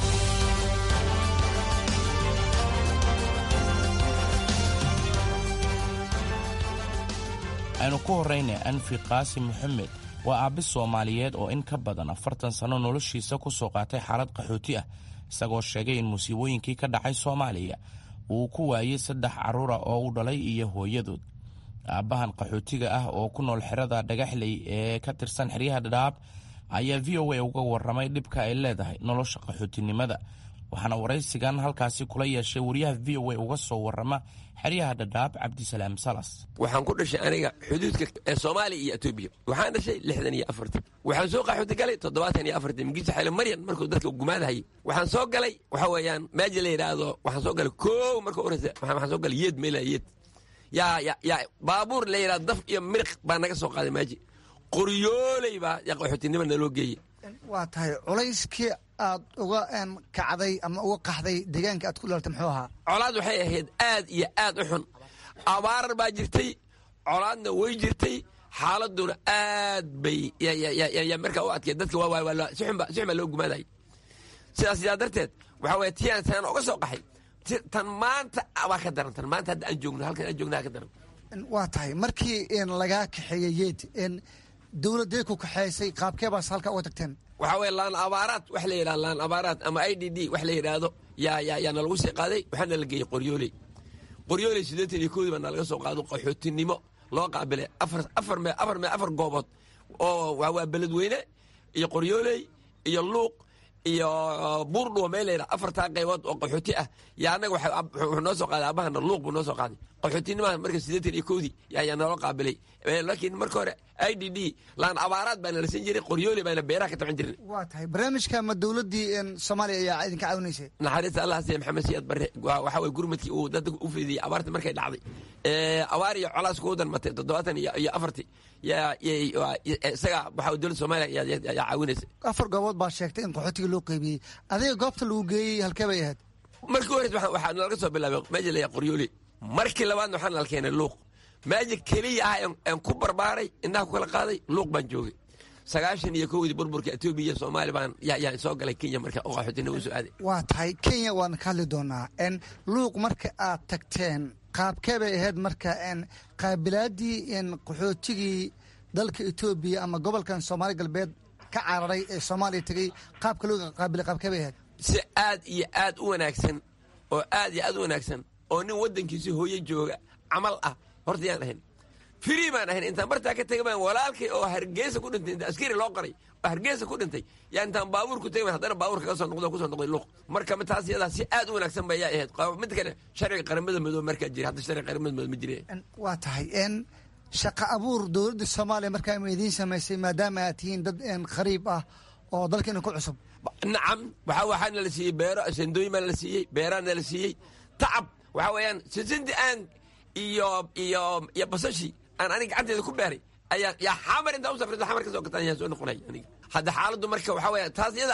aynu ku horrayna anfi qaasim moxamed waa aabbi soomaaliyeed oo in ka badan afartan sanno noloshiisa ku soo qaatay xaalad qaxooti ah isagoo sheegay in musiibooyinkii ka dhacay soomaaliya uu ku waayey saddex carruura oo u dhalay iyo hooyadood aabbahan qaxootiga ah oo ku nool xerada dhagaxley ee ka tirsan xeryaha dhadhaab ayaa v o a uga warramay dhibka ay leedahay nolosha qaxootinimada waxaana waraysigan halkaasi kula yeeshay wariyaha v o a uga soo warrama xeryaha dhadhaab cabdisalaam salas waxaan ku dhashay aniga xuduudka ee soomaaliya iyo etoobiya waxaan dhashay lixdan iyo afartan waxaan soo qaxooti galay toddobaatan iyo afartan magiisa xaylo maryan markuu dadka gumaadahayay waxaan soo galay waxa weeyaan meeja la yidhaahdo waxaan soo galay koow marka horeysa waxaan soo galay yeed meela yeed yaa yaa yaa baabuur la yidhahdo daf iyo miriq baa naga soo qaaday maaji qoryooley baa yaa qaxootinima naloo geeyey waa tahay culayskii aad uga kacday ama uga qaxday deegaanka aad ku dhalatay muxuu ahaa colaad waxay ahayd aad iyo aad u xun abaar baa jirtay colaadna way jirtay xaaladuna aad bay markaa u adkee dadka si xun baa loo gumaadayay sidaas sidaa darteed waxaa weye tiaan saan oga soo qaxay tan maanta waa ka daran tan maanta hadda aan joogno halkan aan joogna ka daran waa tahay markii lagaa kaxeeyey yeed dowladee ku kaxeysay qaabkee baas halka uga tagteen waxaa weye laan abaaraad wax la yidhahdo laan abaaraad ama i d d wax la yidhaahdo yaa yaa yaa nalagu sii qaaday waxaana la geeyey qoryooley qoryooley siddeetan iyo koodii baa nalaga soo qaado qaxootinimo loo qaabilay afar afar me afar me afar goobood oo waa beledweyne iyo qoryooley iyo luuq iyo buurdhuwa meel la yidhaha afartaa qaybood oo qaxooti ah yaa annaga wuxuu noo soo qaaday aabahana luuq buu noo soo qaaday qaxootinimada marka siddeetan iyo kowdii yaa naloo qaabilay laakiin marka hore i d d laan abaaraad baana la siin jiray qoryooli baana beeraha ka taban jirin waa tahay barnaamijka ma dowladdii soomaaliya ayaa idinka caawinaysay naxariista allah siya maxamed siyaad barre waxa weye gurmadkii uu dadka u fidiyey abaarta markay dhacday abaar iyo colaas kugu danmatay toddobaatan iyo afartii yaa isaga waxa dowladda soomaaliya yaa caawinaysay afar goobood baa sheegtay in qaxootiga loo qaybiyey adiga goobta lagu geeyey halkee bay ahayd markii hore waxaa nalaga soo bilaabay meesha la qoryooli markii labaadna waxaa nala keenay luuq meesha keliya ah aan ku barbaaray indhaha ku kala qaaday luuq baan joogay sagaashan iyo kowdii burburka etoobiya iyo soomaali baan yaa soo galay kenya marka oo qaxootinimo usoo aaday waa tahay kenya waan ka hadli doonaa n luuq marka aad tagteen qaabkee bay ahayd marka n qaabilaadii qaxootigii dalka etoobiya ama gobolkan soomaali galbeed ka cararay ee soomaaliya tegey qaabka loo qaabilay qaabkee bay ahayd si aad iyo aad u wanaagsan oo aad iyo aad u wanaagsan oo nin waddankiisi hooye jooga camal ah horta yaan ahayn frii baan ahayn intaan bartaa ka tegay baan walaalkay oo hargeysa ku dhintay inta askari loo qoray oo hargeysa ku dhintay yaa intaan baabuur ku tegay haddana baabuur kaga soo noqdo kusoo noqday luuq marka taas iyadaa si aad u wanaagsan ba yaa ahayd mid kale sharciga qaramada madoobe markaa jira hadda sharciga qaramada madoobe ma jire waa tahay n shaqa abuur dowladda soomaaliya markaa ma idiin samaysay maadaama aad tihiin dad khariib ah oo dalkeena ku cusub nacam waxa waxaana la siiyey beero sandooyin baa la siiyey beeraana la siiyey tacab waxa weeyaan sisinti aan iyo iyo iyo basashi aan aniga gacanteeda ku beeray ayaa yaa xamar intaa u safraysa xamar ka soo gataan ayaan soo noqonay aniga hadda xaaladdu marka waxa weeya taas iyada ah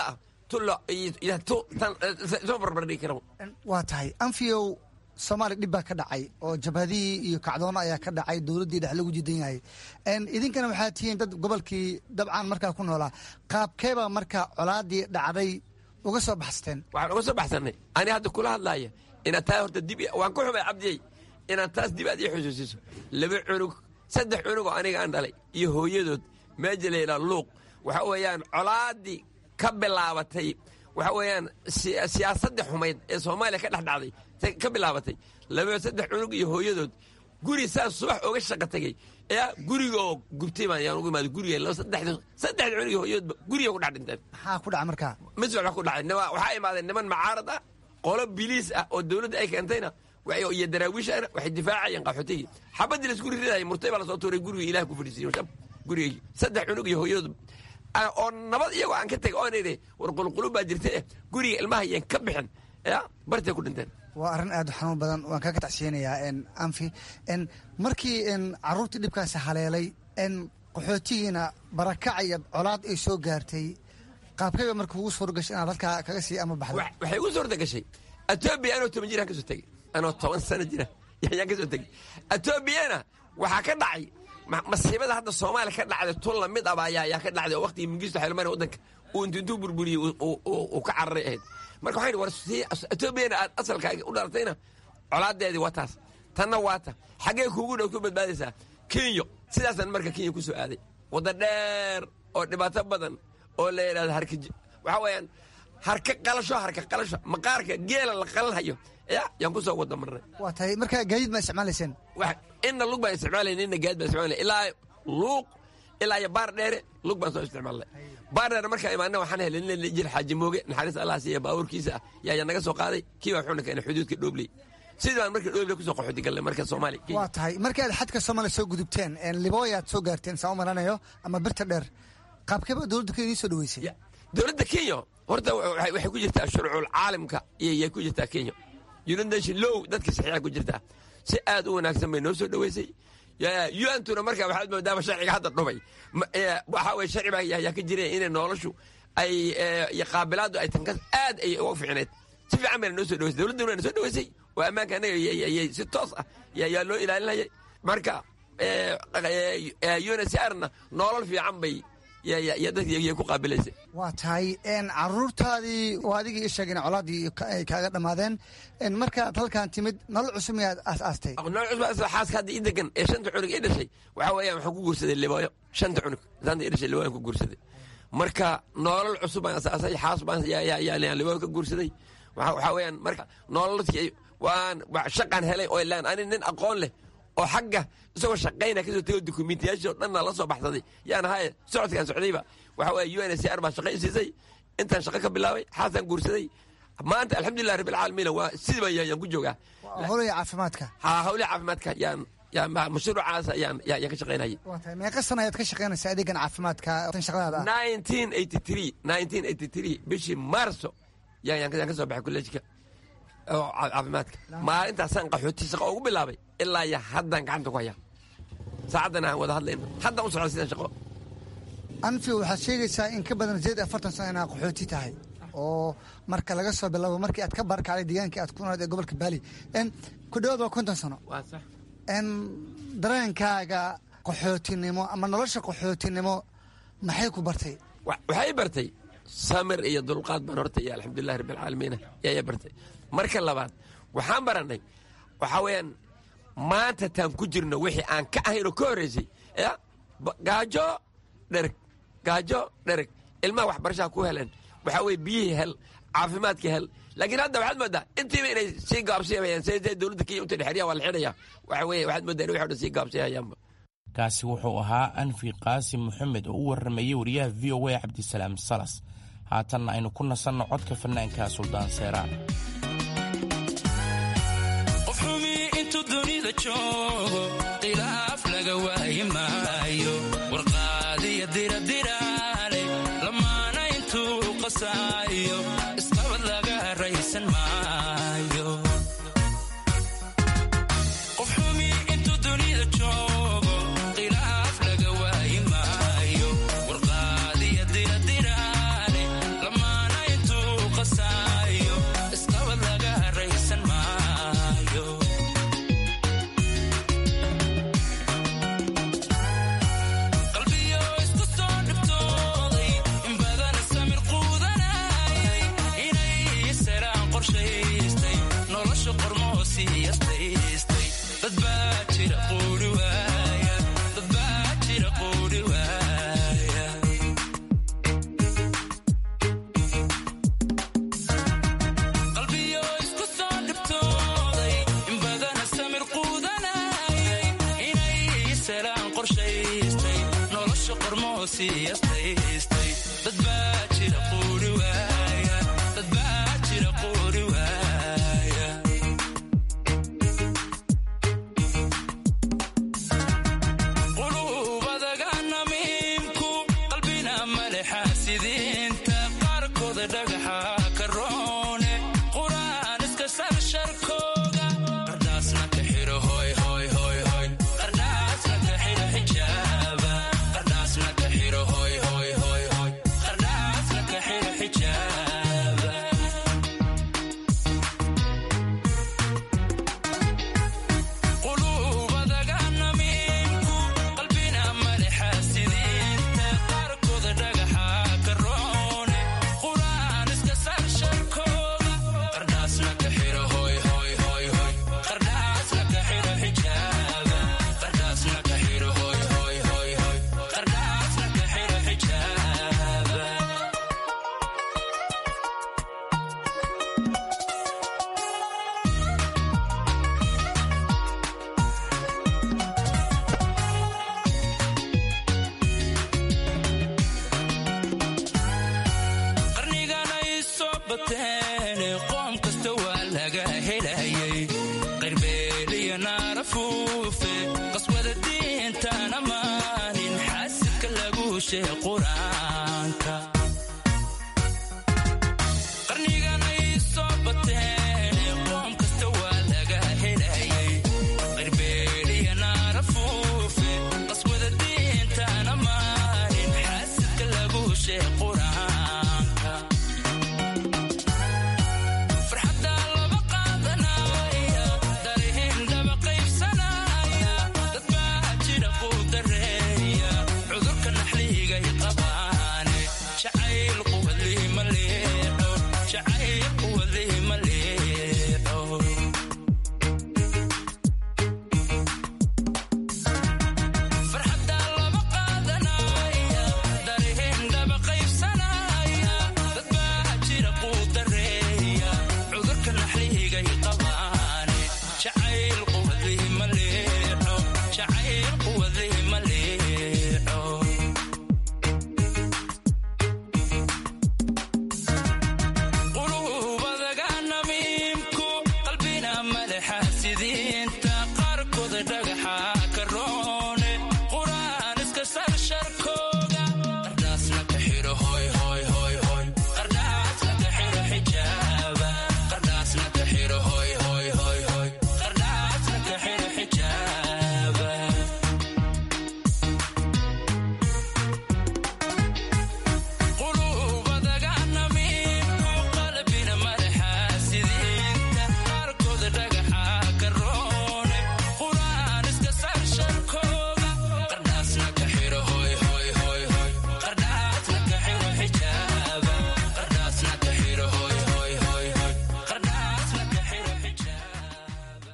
tulo iyo tu tan soo barbardhigi kara waa tahay anfiyow soomaaliya dhib baa ka dhacay oo jabhadihii iyo kacdoono ayaa ka dhacay dowladdii dhex lagu jidan yahay idinkana waxaa tihiin dad gobolkii dabcan markaa ku noolaa qaabkeebaa markaa colaadii dhacday uga soo baxsateen waxaan uga soo baxsanay ani hadda kula hadlaaya inaad taa horta dib waan ku xumay cabdiyey inaad taas dib aad ii xusuusiso laba cunug saddex cunugoo aniga aan dhalay iyo hooyadood meeja layidhaa luuq waxa weeyaan colaadii ka bilaabatay waxa weeyaan siyaasadii xumayd ee soomaaliya ka dhex dhacday ka bilaabatay laba saddex cunug iyo hooyadood guri saas subax oga shaqa tegey yaa gurigaoo gubtay baan yaan ugu imaada guriga saddexda saddexda cunug iyo hooyadoodba guriga ku dhex dhinteen maxaa ku dhaca markaa mis wax ku dhacay waxaa imaadeen niman macaarad ah qolo biliis ah oo dowladda ay keentayna iyo daraawiishana waxay difaacayeen qaxootigii xabadii laisku riridayay murtay baa lasoo tuuray guriga ilaah ku fadhiisiiyo shab gurigaygi saddex cunug iyo hooyadood oo nabad iyagoo aan ka tegay oon idhi war qulqulub baa jirta eh guriga ilmaha yeen ka bixin ya bartay ku dhinteen waa arrin aad u xanuun badan waan kaga tacsiyanayaa anfi markii caruurtii dhibkaasi haleelay qaxootigiina barakac iyo colaad ay soo gaartay qaabkayba marka ugu suura gashay inaad halkaa kaga sii ama baxda waxay ugu suurta gashay etoobiya anoo toban jiraan ka soo tegey anoo toban sano jira yaan ka soo tegey etoobiyana waxaa ka dhacay masiibada hadda soomaaliya ka dhacday tun lamid aba ayaa ka dhacday oo waqtigii mingisto xilmani waddanka uu intu intuu burburiyey uu ka cararay ahayd marka waxaan war etoobiyana aad asalkaaga u dhalatayna colaadeedii waa taas tanna waa ta xaggee kuugu dhow ku badbaadaysaa kenyo sidaasaan marka kenya ku soo aaday wadda dheer oo dhibaato badan oo la yidhahdo harka waxaa weeyaan harka qalasho harka qalasho maqaarka geela la qalanhayo ya yaan ku soo wada marnay waa tahay marka gaadiid ma isticmaalayseen inna lug baan isticmaalayn inna gaadiid baan isticmaalay ilaa luuq ilaa iyo baar dheere lug baan soo isticmaalnay baar dheere markaa imaana waxaan helay nin la jir xaaji mooge naxariis allah siiya baabuurkiisa ah yaa yaa naga soo qaaday kii baa wuxuuna keenay xuduudka dhoobley sidii baan marka dhoobley kusoo qaxooti galnay marka soomaaliya waa tahay markii aad xadka soomaaliya soo gudubteen libooyaad soo gaarteen saa u maranayo ama birta dheer qaabkeeba dowladda kenya idiin soo dhaweysay dowladda kenya horta waxay ku jirtaa shuruucul caalamka iyay ku jirtaa kenya united nation low dadka saxiixa ku jirtaa si aad u wanaagsan bay noo soo dhaweysay un-tuna marka waxaad moodaaba sharciga hadda dhumay waxaa weye sharci baa yaa ka jira inay noloshu ay iyo qaabilaadu ay tanka aad ay uga fiicneed si fiican bayna noo soo dhaweysay dowladduna na soo dhaweysay oo ammaanka annaga yay si toos ah yaa loo ilaalinayay marka unsrna nolol fiican bay iyo dadkay ku qaabilaysay waa tahay caruurtaadii oo adigii i sheegeen colaadii ay kaaga dhammaadeen markaad halkan timid nolol cusub miyaad aas-aastay nolol cusub xaaska hadda ii degan ee shanta cunug ii dhashay waxaa weeyaan waxaan ku guursaday libooyo shanta cunug saanta ii dhashay libooyan ku guursaday marka nolol cusub baan asaasay xaas baan yaan libooyo ka guursaday waxaa weeyaan marka nololkii waan shaqaan helay oo ilaan ani nin aqoon leh oo xagga isagoo shaqayna kasoo tego dukumiintiyaashii o dhanna la soo baxsaday yaan ahaye socodkaan socdayba waxa weeye u n c r baa shaqo i siisay intaan shaqo ka bilaabay xaasaan guursaday maanta alxamdulilah rabbi alcaalamiina waa sidiiba yaan ku joogaa howlaya caafimaadka ha howlaha caafimaadka yaan yaan mashruucaas yaan yaan ka shaqaynayay waa tahay meeqa sana ayaad ka shaqaynaysaa adeegan caafimaadka tan shaqadaada ah nineteen eighty three nineteen eighty three bishii maarso yaan yaan ka soo baxay kolleejka oo caafimaadka maalintaasaan qaxooti shaqo ugu bilaabay ilaa iyo haddaan gacanta ku hayaa saacaddan aan wada hadlayno haddaan u socda sidaan shaqo anfi waxaad sheegaysaa in ka badan sideed afartan sano inaad qaxooti tahay oo marka laga soo bilaabo markii aad ka baarkacday deegaankii aad ku noolayd ee gobolka baali ku dhawaad waa konton sano waa sax dareenkaaga qaxootinimo ama nolosha qaxootinimo maxay ku bartay waxay bartay samir iyo dulqaad baan horta iyo alxamdulilahi rabbi alcaalamiina yaya bartay marka labaad waxaan barannay waxaa weeyaan maanta taan ku jirno wixii aan ka ahaynoo ka horraysay ya gaajo dhereg gaajo dhereg ilmaha waxbarashaha ku heleen waxaa weye biyihii hel caafimaadkii hel laakiin hadda waxaad moodaa intiiba inay sii gaabsiimayaan se dowladda kenya inta dhexeryaha waa la xidhaya waxa weye waxaad moodaa in wixi o dhan sii gaabsiihayaanba kaasi wuxuu ahaa anfi qaasim moxamed oo u warramayey wariyaha v o a cabdisalaam salas haatanna aynu ku nasanno codka fanaanka suldaan seeraan qof xumi intuu dunida joogo khilaaf laga waayi maayo warqaadiya diradiraale lamaana intuu qasaayo isqabad laga raysan maayo qof xumi intuu dunida joogo khilaaf laga waayi maayo warqaadiya diradiraale lamaana qorshaystay nolosha qormoo siiyastaystay dad baa jira quuri waaya dad baa jira quuri waaya qalbiyo isku soo dhibtooday in badana samir quudanayay inay salaan qorshaystay nolosha qormoo siiyastaystay dad baa jira quuri waaya dad baa jira quuri waaya qulubadaga namiimku qalbina malexa sidiinta qaarkooda dhagaxa ka roone quraan iska sar sharkooga qardhaasna ka xiro hoy hoy hoy hoy qardhaasna ka xiro xijaaba qardhaasna ka xiro hoy hoy hoy hoy qardhaasna ka xiro xijaaba qulubadaga namiimku qalbina malexa sidiinta qaarkooda dhagaxa ka roone quraan iska sar sharkooga qardhaasna ka xiro hoy hoy hoy hoy qardhaasna ka xiro xijaaba qardhaasna ka xiro hoy hoy hoy hoy qardhaasna ka xiro xijaaba qarnigan ay soo bateen qoom kasta waa laga helayay qirbeeliya naarafuufe qaswada diintaan ammaanin xaasidka lagu sheeg qur-aanka qarnigan ay soo bateen qoom kasta waa laga helayay qirbeeliya naarafuufe qaswada diintaan ammaanin xaasidka lagu sheeg qur-aanka farxadda laba qaadanaya darihin dhaba qaybsanaya dad baa jira quu dareeya cudurka naxliigay qabaane jacayl quwadlii ma leexo jacayl quwadlii ma leexo farxadda laba qaadanaya darihin dhaba qaybsanaya dad baa jira quu dareeya cudurka naxliigay qabaane jacayl quwadlii ma leexo jacayl quwadlii ma leexo qulubadaga namiimku qalbina malexa sidiinta qaarkooda dhagaxa ka roone quraan iska sar sharkooga qardhaasna ka xiro hoy hoy hoy hoy qardhaasna ka xiro xijaaba qardhaasna ka xiro hoy hoy hoy hoy qardhaasna ka xiro xijaaba qulubadaga namiimku qalbina malexa sidiinta qaarkooda dhagaxa ka roone quraan iska sar sharkooga qardhaasna ka xiro hoy hoy hoy hoy qardhaasna ka xiro xijaaba qardhaasna ka xiro hoy hoy hoy hoy qardhaasna ka xiro xijaaba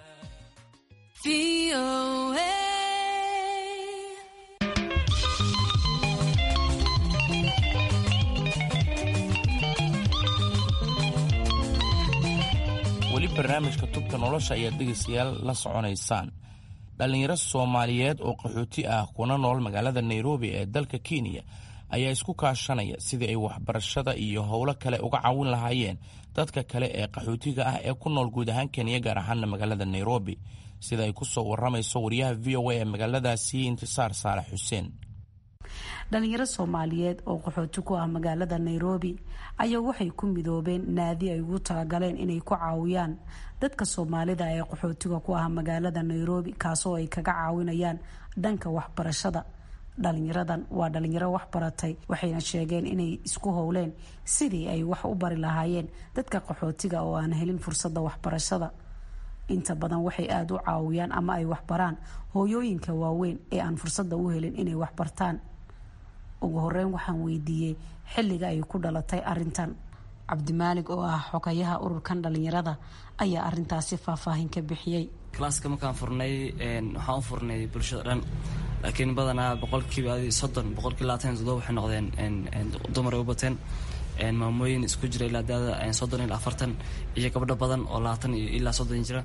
weli barnaamijka tubta nolosha ayaad dhegaystayaal la soconaysaan dhallinyaro soomaaliyeed oo qaxooti ah kuna nool magaalada nairobi ee dalka kenya ayaa isku kaashanaya sidii ay waxbarashada iyo howlo kale uga caawin lahaayeen dadka kale ee qaxootiga ah ee ku nool guud ahaan kenya gaar ahaana magaalada nairobi sida ay ku soo waramayso wariyaha v o a ee magaaladaasi intisaar saalax xuseen dhalinyaro soomaaliyeed oo qaxooti ku ah magaalada nairobi ayaa waxay ku midoobeen naadi ay ugu talagaleen inay ku caawiyaan dadka soomaalida ee qaxootiga ku ah magaalada nairobi kaasoo ay kaga caawinayaan dhanka waxbarashada dhalinyaradan waa dhalinyaro wax baratay waxayna sheegeen inay isku howleen sidii ay wax u bari lahaayeen dadka qaxootiga oo aan helin fursadda waxbarashada inta badan waxay aada u caawiyaan ama ay waxbaraan hooyooyinka waaweyn ee aan fursadda u helin inay waxbartaan ugu horeyn waxaan weydiiyey xilliga ay ku dhalatay arintan cabdimaalig oo ah xogayaha ururkan dhalinyarada ayaa arintaasi faahfaahin ka bixiyey kalaaska markaan furnay waxaan u furnay bulshada dhan laakiin badanaa boqolkiiba soddon boqolkiiba labaatan toddoba waxay noqdeen dumar ay u bateen maamooyin isku jira ilaa daada soddon ilaa afartan iyo gabdho badan oo labaatan iyo ilaa soddon jira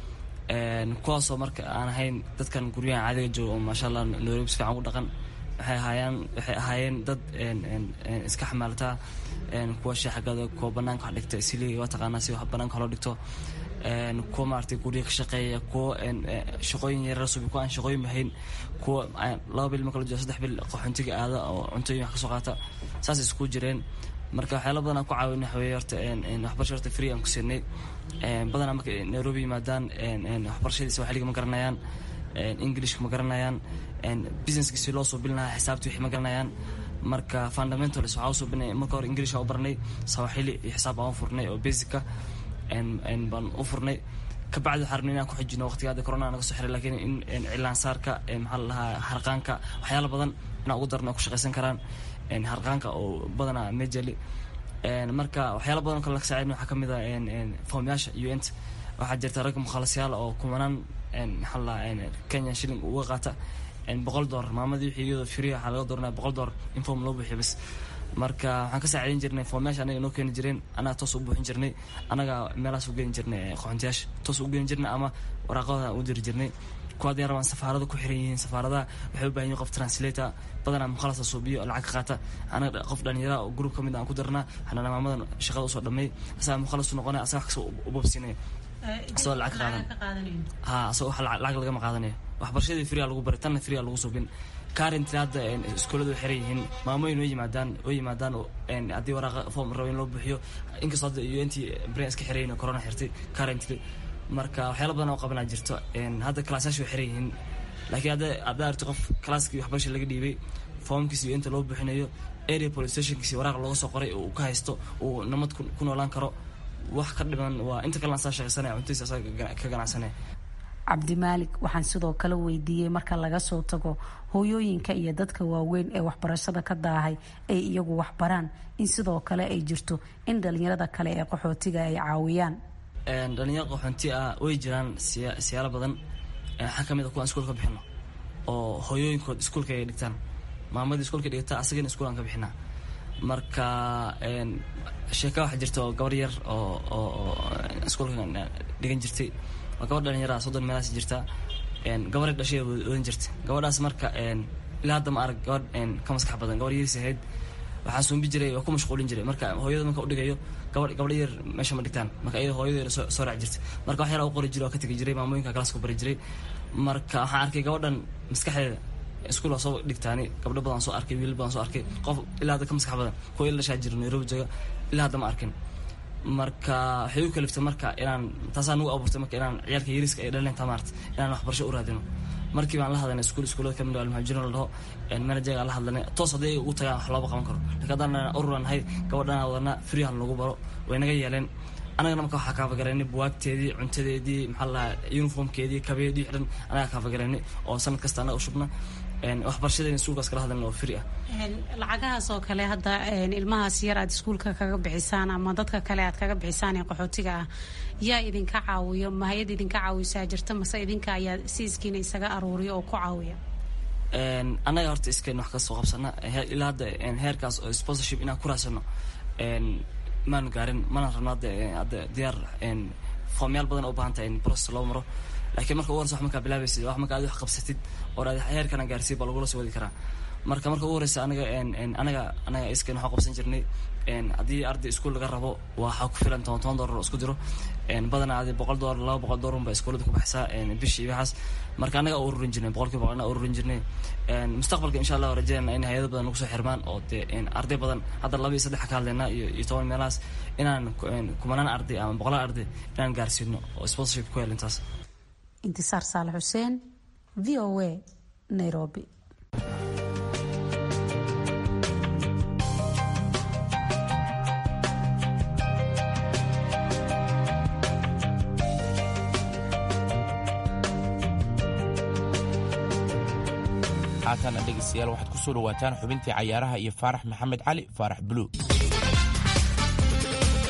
kuwaasoo marka aan ahayn dadkan guryahan caadiga jooga oo maasha allah nairobi si fiican u dhaqan waxay ahaayeen waxay ahaayeen dad iska xamaalataa kuwa shaaxagada kuwa banaanka wax dhigta siliga waa taqaanaa si wax banaanka loo dhigto kuwa maaragtay gurya ka shaqeeya kuwa shaqooyin yarar subi kuwa aan shaqooyin bahayn kuwa laba bil marka la jiro saddex bil qaxoontiga aada oo cuntooyin wax kasoo qaata saas isku jireen marka waxyaala badan aan ku caawin waxa weeye horta waxbarasha horta free aan ku siinay badanaa marka nairobi yimaadaan waxbarashadiisa waxliga ma garanayaan englishka ma garanayaan businesskiisi loo soo bilinaha xisaabtii wixii ma garanayaan marka fundamentals waxaa usoo bilinay marka hore english waa u baranay sawaxili iyo xisaab aan u furnay oo basica baan u furnay kabacdi waxaa rabnay inaan ku xijino waqtiga hadda corona naga soo xiray laakiin in cilaansaarka maxaa la dhahaa harqaanka waxyaala badan inaan ugu darno ay ku shaqaysan karaan harqaanka oo badanaa majali marka waxyaala badan kale laga saacin waxaa kamid a foomyaasha unt waxaa jirta rag mukhalasyaal oo kumanaan maxaa la dhahaa kenya shilling uga qaata boqol doolar maamadii wixii iyadoo free waxaa laga dooranaya boqol doolar in foom loo buuxiyo bas marka waxaan ka saacidayn jirnay foomyaasha anaga noo keeni jireen anaga toos u buuxin jirnay anaga meelahaas u geeni jirnay qoxontiyaasha toos u geeni jirnay ama waraaqada u diri jirnay kuwa hadday rabaan safaarada ku xiran yihiin safaaradaha waxay u baahan yihin qof translator badanaa mukhalasa suubiyo oo lacag ka qaata anaga qof dhalinyara oo group ka mid aan ku darnaa xanana maamadan shaqada usoo dhamay asagaa mukhalas u noqonaya asaga wax kasta u bobsinaya asagoo lacag ka qaadan ha asagoo wax lacag lagama qaadanayo waxbarashadii free lagu baray tanna free lagu subin currently hadda iskuulladu way xiran yihiin maamooyin way yimaadaan way yimaadaan haddii waraaqa form rabo in loo buuxiyo inkastoo hadda unt brain iska xiran yihin corona xirtay currently marka waxyaala badan oo qabanaa jirto hadda kalaasayaasha way xiran yihiin laakiin hadda haddaa arti qof kalaaskii waxbarasha laga dhiibay foomkiisi unt loo buuxinayo area police stationkiisi waraaq looga soo qoray uu ka haysto uu namad ku noolaan karo wax ka dhiman waa inta kalena asaa shaqaysanaya cuntadiisa asaa ka ganacsanaya cabdimaalik waxaan sidoo kale weydiiyey marka laga soo tago hooyooyinka iyo dadka waaweyn ee waxbarashada ka daahay ay iyagu waxbaraan in sidoo kale ay jirto in dhalinyarada kale ee qaxootiga ay caawiyaan dhalinyaro qaxoonti ah way jiraan siyaalo badan waxaa ka mid a kuwaan iskuul ka bixino oo hooyooyinkood iskuulka ay dhigtaan maamadii iskuulka dhigata asagana iskuul aan ka bixinaa marka sheeka waxaa jirta oo gabar yar oo oo iskuulka dhigan jirtay waa gabadh dhalinyara soddon meelaas jirta gabaray dhashay wadan jirta gabadhaas marka ilaa hadda ma arag gabadh ka maskax badan gabar yariis ahayd waxaa suumbi jiray waa ku mashquulin jiray marka hooyada marka udhigayo gabadh gabadha yar meesha ma dhigtaan marka iyada hooyadeeda soo soo raac jirta marka wax yar u qori jiray oo ka tegi jiray maamooyinka kalaaska bari jiray marka waxaan arkay gabadhan maskaxdeeda iskuul waa soo dhigtaani gabdho badan soo arkay wiilal badan soo arkay qof ilaa hadda ka maskax badan kuwa ila dhashaa jira nairobi jooga ilaa hadda ma arkin marka waxay u kaliftay marka inaan taasaa nagu abuurtay marka inaan ciyaalka yariiska ay dhalinta maarta inaan waxbarasho u raadino markii baan la hadlanay iskuul iskuulada kamid almuhajirin la dhaho manajerga la hadlanay toos hadday ugu tagaan wax looba qaban karo laakiin haddaan ururan nahay gabadhana wadana freehan lagu baro way naga yeeleen anagana marka waxaa kaafagaraynay buwaagteedii cuntadeedii maxaa la uniformkeedii kabeedii xidhan anagaa kaafagaraynay oo sanad kasta anaga u shubna waxbarashadeena iskuulkaas kala hadlan oo free ah lacagahaas oo kale hadda ilmahaas yar aad iskuulka kaga bixisaan ama dadka kale aad kaga bixisaan ee qaxootiga ah yaa idinka caawiyo ma hay-ad idinka caawisaa jirta mase idinka ayaa siiskiina isaga aruuriya oo ku caawiya annaga horta iskeen wax kasoo qabsana ilaa hadda heerkaas oo sponsorship inaan ku raadsano maanu gaarin mana rabno hadda hadda diyaar foomyaal badan oo u baahan tahay in process loo maro laakiin marka ugu horeysa wax markaa bilaabaysid wax marka aad wax qabsatid oo aad heerkana gaarsiid baa lagula soo wadi karaa marka marka ugu horeysa anaga anaga anaga iskeen waxaa qabsan jirnay haddii arday iskuul laga rabo waxaa ku filan toban toban doolar oo isku diro badanaa adi boqol doolar laba boqol doolar unba iskuulada ku baxsaa bishii waxaas marka anaga ururin jirnay boqolkiiba boqol anaga ururin jirnay mustaqbalka insha allah rajeynana in hay-ado badan nagu soo xirmaan oo dee arday badan hadda laba iyo saddex ka hadlaynaa iyo iyo toban meelahaas inaan kumanaan arday ama boqolaal arday inaan gaarsiino oo sponsorship ku helintaas intisaar saalax xuseen v o a nairobi haatana dhegeystayaal waxaad ku soo dhawaataan xubintii cayaaraha iyo faarax maxamed cali faarax buluug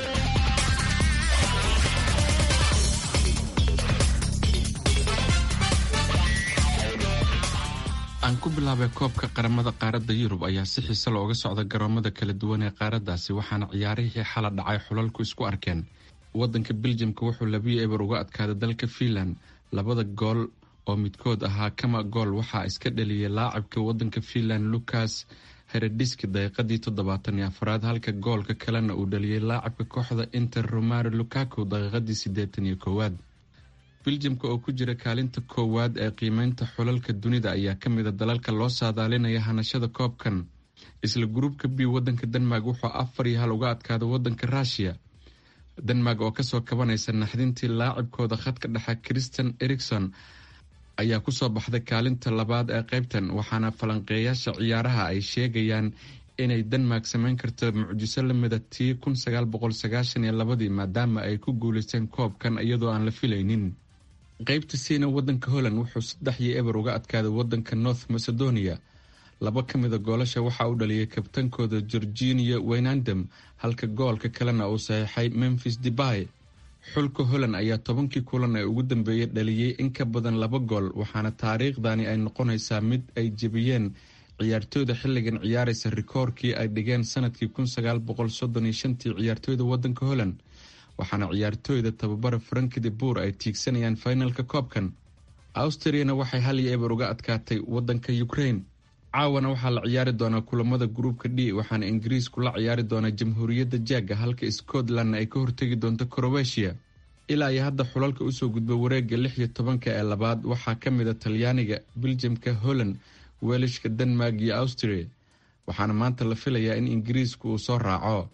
aan ku bilaabay koobka qaramada qaaradda yurub ayaa si xiise looga socda garoomada kala duwan ee qaaraddaasi waxaana ciyaarihii xala dhacay xulalku isku arkeen wadanka beljamka wuxuu labiyo eber uga adkaaday dalka fiinland labada gool oo midkood ahaa kama gool waxaa iska dhaliyay laacibka wadanka fiinland lucas herediski daqiiqadii toddobaatan iyo afraad halka goolka kalena uu dhaliyay laacibka kooxda inter romaro lukaku daqiiqadii siddeetan iyo koowaad beljamka oo ku jira kaalinta koowaad ee qiimeynta xulalka dunida ayaa ka mid a dalalka loo saadaalinaya hanashada koobkan isla gruubka b wadanka denmark wuxuu afar iyo hal uga adkaaday wadanka ruushiya denmark oo kasoo kabanaysa naxdintii laacibkooda khadka dhexe christian erikson ayaa kusoo baxday kaalinta labaad ee qaybtan waxaana falanqeeyaasha ciyaaraha ay sheegayaan inay denmark sameyn karto mucjiso lamida tii kun sagaal boqol sagaashan iyo labadii maadaama ay ku guuleysteen koobkan iyadoo aan la filaynin qaybta siina wadanka holland wuxuu saddex iyo eber uga adkaaday wadanka north macedonia laba ka mida goolasha waxaa u dhaliyay kabtankooda georginia waynandam halka goolka kalena uu saxiixay memphis debay xulka holland ayaa tobankii kulan ee ugu dambeeyay dhaliyey in ka badan laba gool waxaana taariikhdani ay noqonaysaa mid ay jebiyeen ciyaartooyda xilligan ciyaaraysa rikoorkii ay dhigeen sanadkii kun sagaal boqol soddon iyo shantii ciyaartooyda wadanka holland waxaana ciyaartooyda tababara franki de bour ay tiigsanayaan finalka koobkan austriana waxay hal iyo eber uga adkaatay wadanka ukraine caawana waxaa la ciyaari doonaa kulamada gruubka d waxaana ingiriisku la ciyaari doonaa jamhuuriyadda jaaga halka scotlandna ay ka hortegi doonto crowetiya ilaa iyo hadda xulalka usoo gudba wareega lix iyo tobanka ee labaad waxaa ka mid a talyaaniga beljamka holland welishka denmark iyo austria waxaana maanta la filayaa in ingiriisku uu soo raaco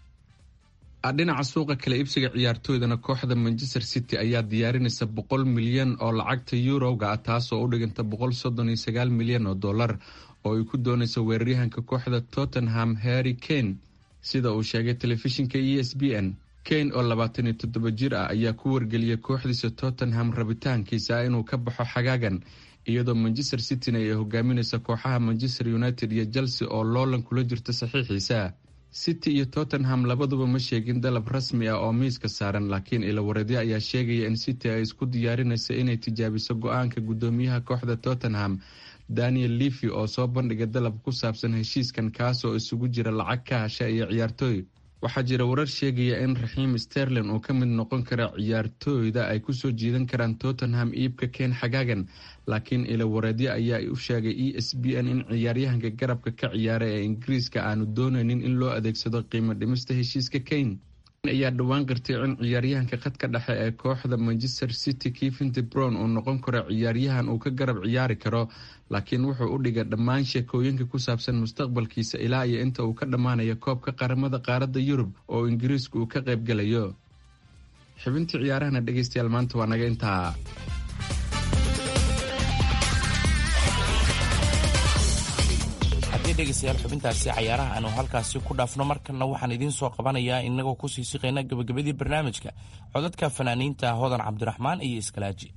dhinaca suuqa kale ibsiga ciyaartooydana kooxda manchester city ayaa diyaarinaysa boqol milyan oo lacagta yuroga ah taasoo u dhiganta boqol soddon iyo sagaal milyan oo dollar oo ay ku doonayso weeraryahanka kooxda tottenham harry kane sida uu sheegay telefishinka e s b n kane oo labaatan iyo toddoba jir ah ayaa ku wargeliyay kooxdiisa tottenham rabitaankiisa inuu ka baxo xagaagan iyadoo manchester cityna ay hogaaminaysa kooxaha manchester united iyo chelsea oo loolan kula jirta saxiixiisa city iyo tottenham labaduba ma sheegin dalab rasmi ah oo miiska saaran laakiin ilawareedyo ayaa sheegaya in city ay isku diyaarinaysa inay tijaabiso go-aanka guddoomiyaha kooxda tottenham daniel levy oo soo bandhigay dalab ku saabsan heshiiskan kaasoo isugu jira lacag ka hasha iyo ciyaartooy waxaa jira warar sheegaya in raxiim sterlin uu ka mid noqon kara ciyaartooyda ay kusoo jiidan karaan tottenham iibka keen xagaagan laakiin ilawareedyo ayaa u sheegay e s b n in ciyaaryahanka garabka ka ciyaara ee ingiriiska aanu doonaynin in loo adeegsado qiimo dhimista heshiiska kane ayaa dhowaan qirtay in ciyaaryahanka khadka dhexe ee kooxda manchester city kevinte brown uu noqon karo ciyaaryahan uu ka garab ciyaari karo laakiin wuxuu u dhigay dhammaan sheekooyinka ku saabsan mustaqbalkiisa ilaa iyo inta uu ka dhammaanayo koobka qaramada qaaradda yurub oo ingiriisku uu ka qaybgalayo xubintii ciyaarahana dhegeystayaal maanta waa naga intaa haddii dhegaystayaal xubintaasi cayaaraha aanu halkaasi ku dhaafno markanna waxaan idiin soo qabanayaa inagoo kusii siqayna gabagabadii barnaamijka codadka fanaaniinta hodan cabdiraxmaan iyo iskalaaji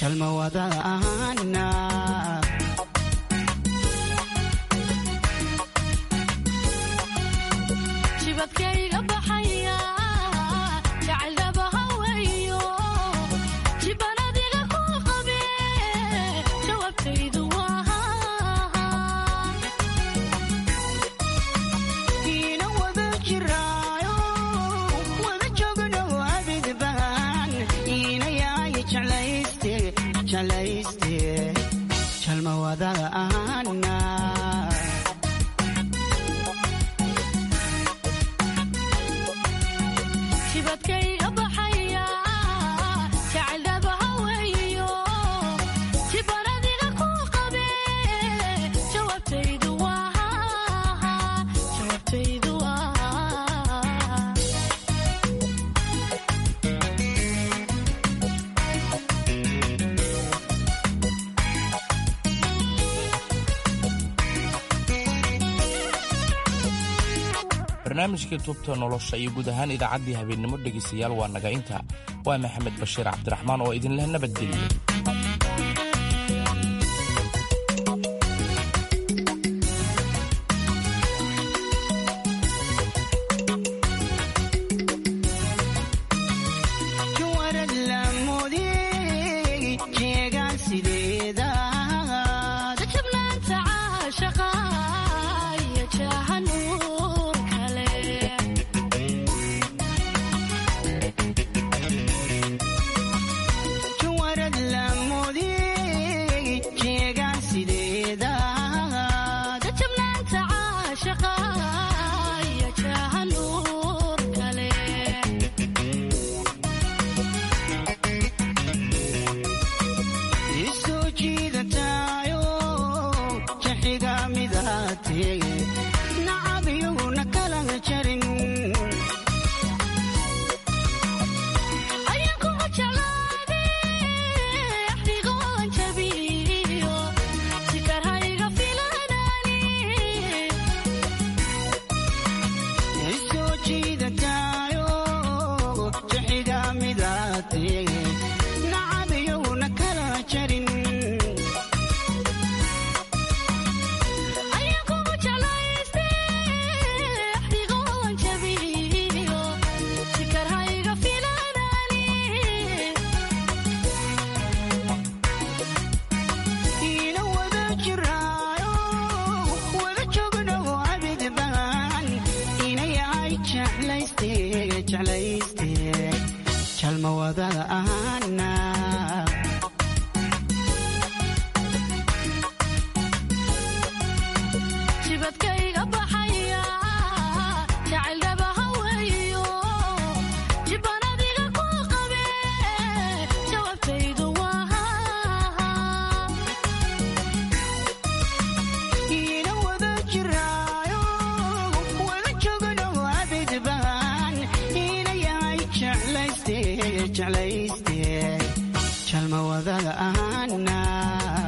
jalma wada ahana jibadkayga baxaya jacayldhaba haweeyo jibanadiga ku qabe jawaabtaydu waa kiina wada jiraayo wada joogno abidbaan iina yaay jeclayste jeclayste jalma wada ahana jibadkayga baxaya jacayldhaba haweeyo jibanadiga ku qabe jawaabtaydu waa jawaabtaydu waa barnaamijkii tubta nolosha iyo guud ahaan idaacaddii habeennimo dhegaystayaal waa naga inta waa maxamed bashiir cabdiraxmaan oo idinleh nabadgelyo juwarad lamoodey jeegaan sideeda jajabnaanta caashaqa iyo jahanuur kale juwarad lamoodey jeegaan sideeda jajabnaanta caashaqa iyo jahanuur kale isoo jiidataayo jaxiga midaatee nacab iyaguna kala jarin ayaan kugu jeclaade axdigoon jabiyo sikar hayga filanani isoo jiidataayo jaxiga midaatee nacab iyaguna kala jarin ayaan kugu jeclayste axdigoon jabiyo sikar hayga filanani iina wada jiraayo wada joogno abidbaan ina yahay jeclayste jeclayste jalma wada ahana jibadkayga baxaya jacayldhaba haweeyo jibanadiga ku qabe jawaabtaydu waa iina wada jiraayo wada joogno abidbaan ina yahay jeclayste jeclayste jalma wada ahana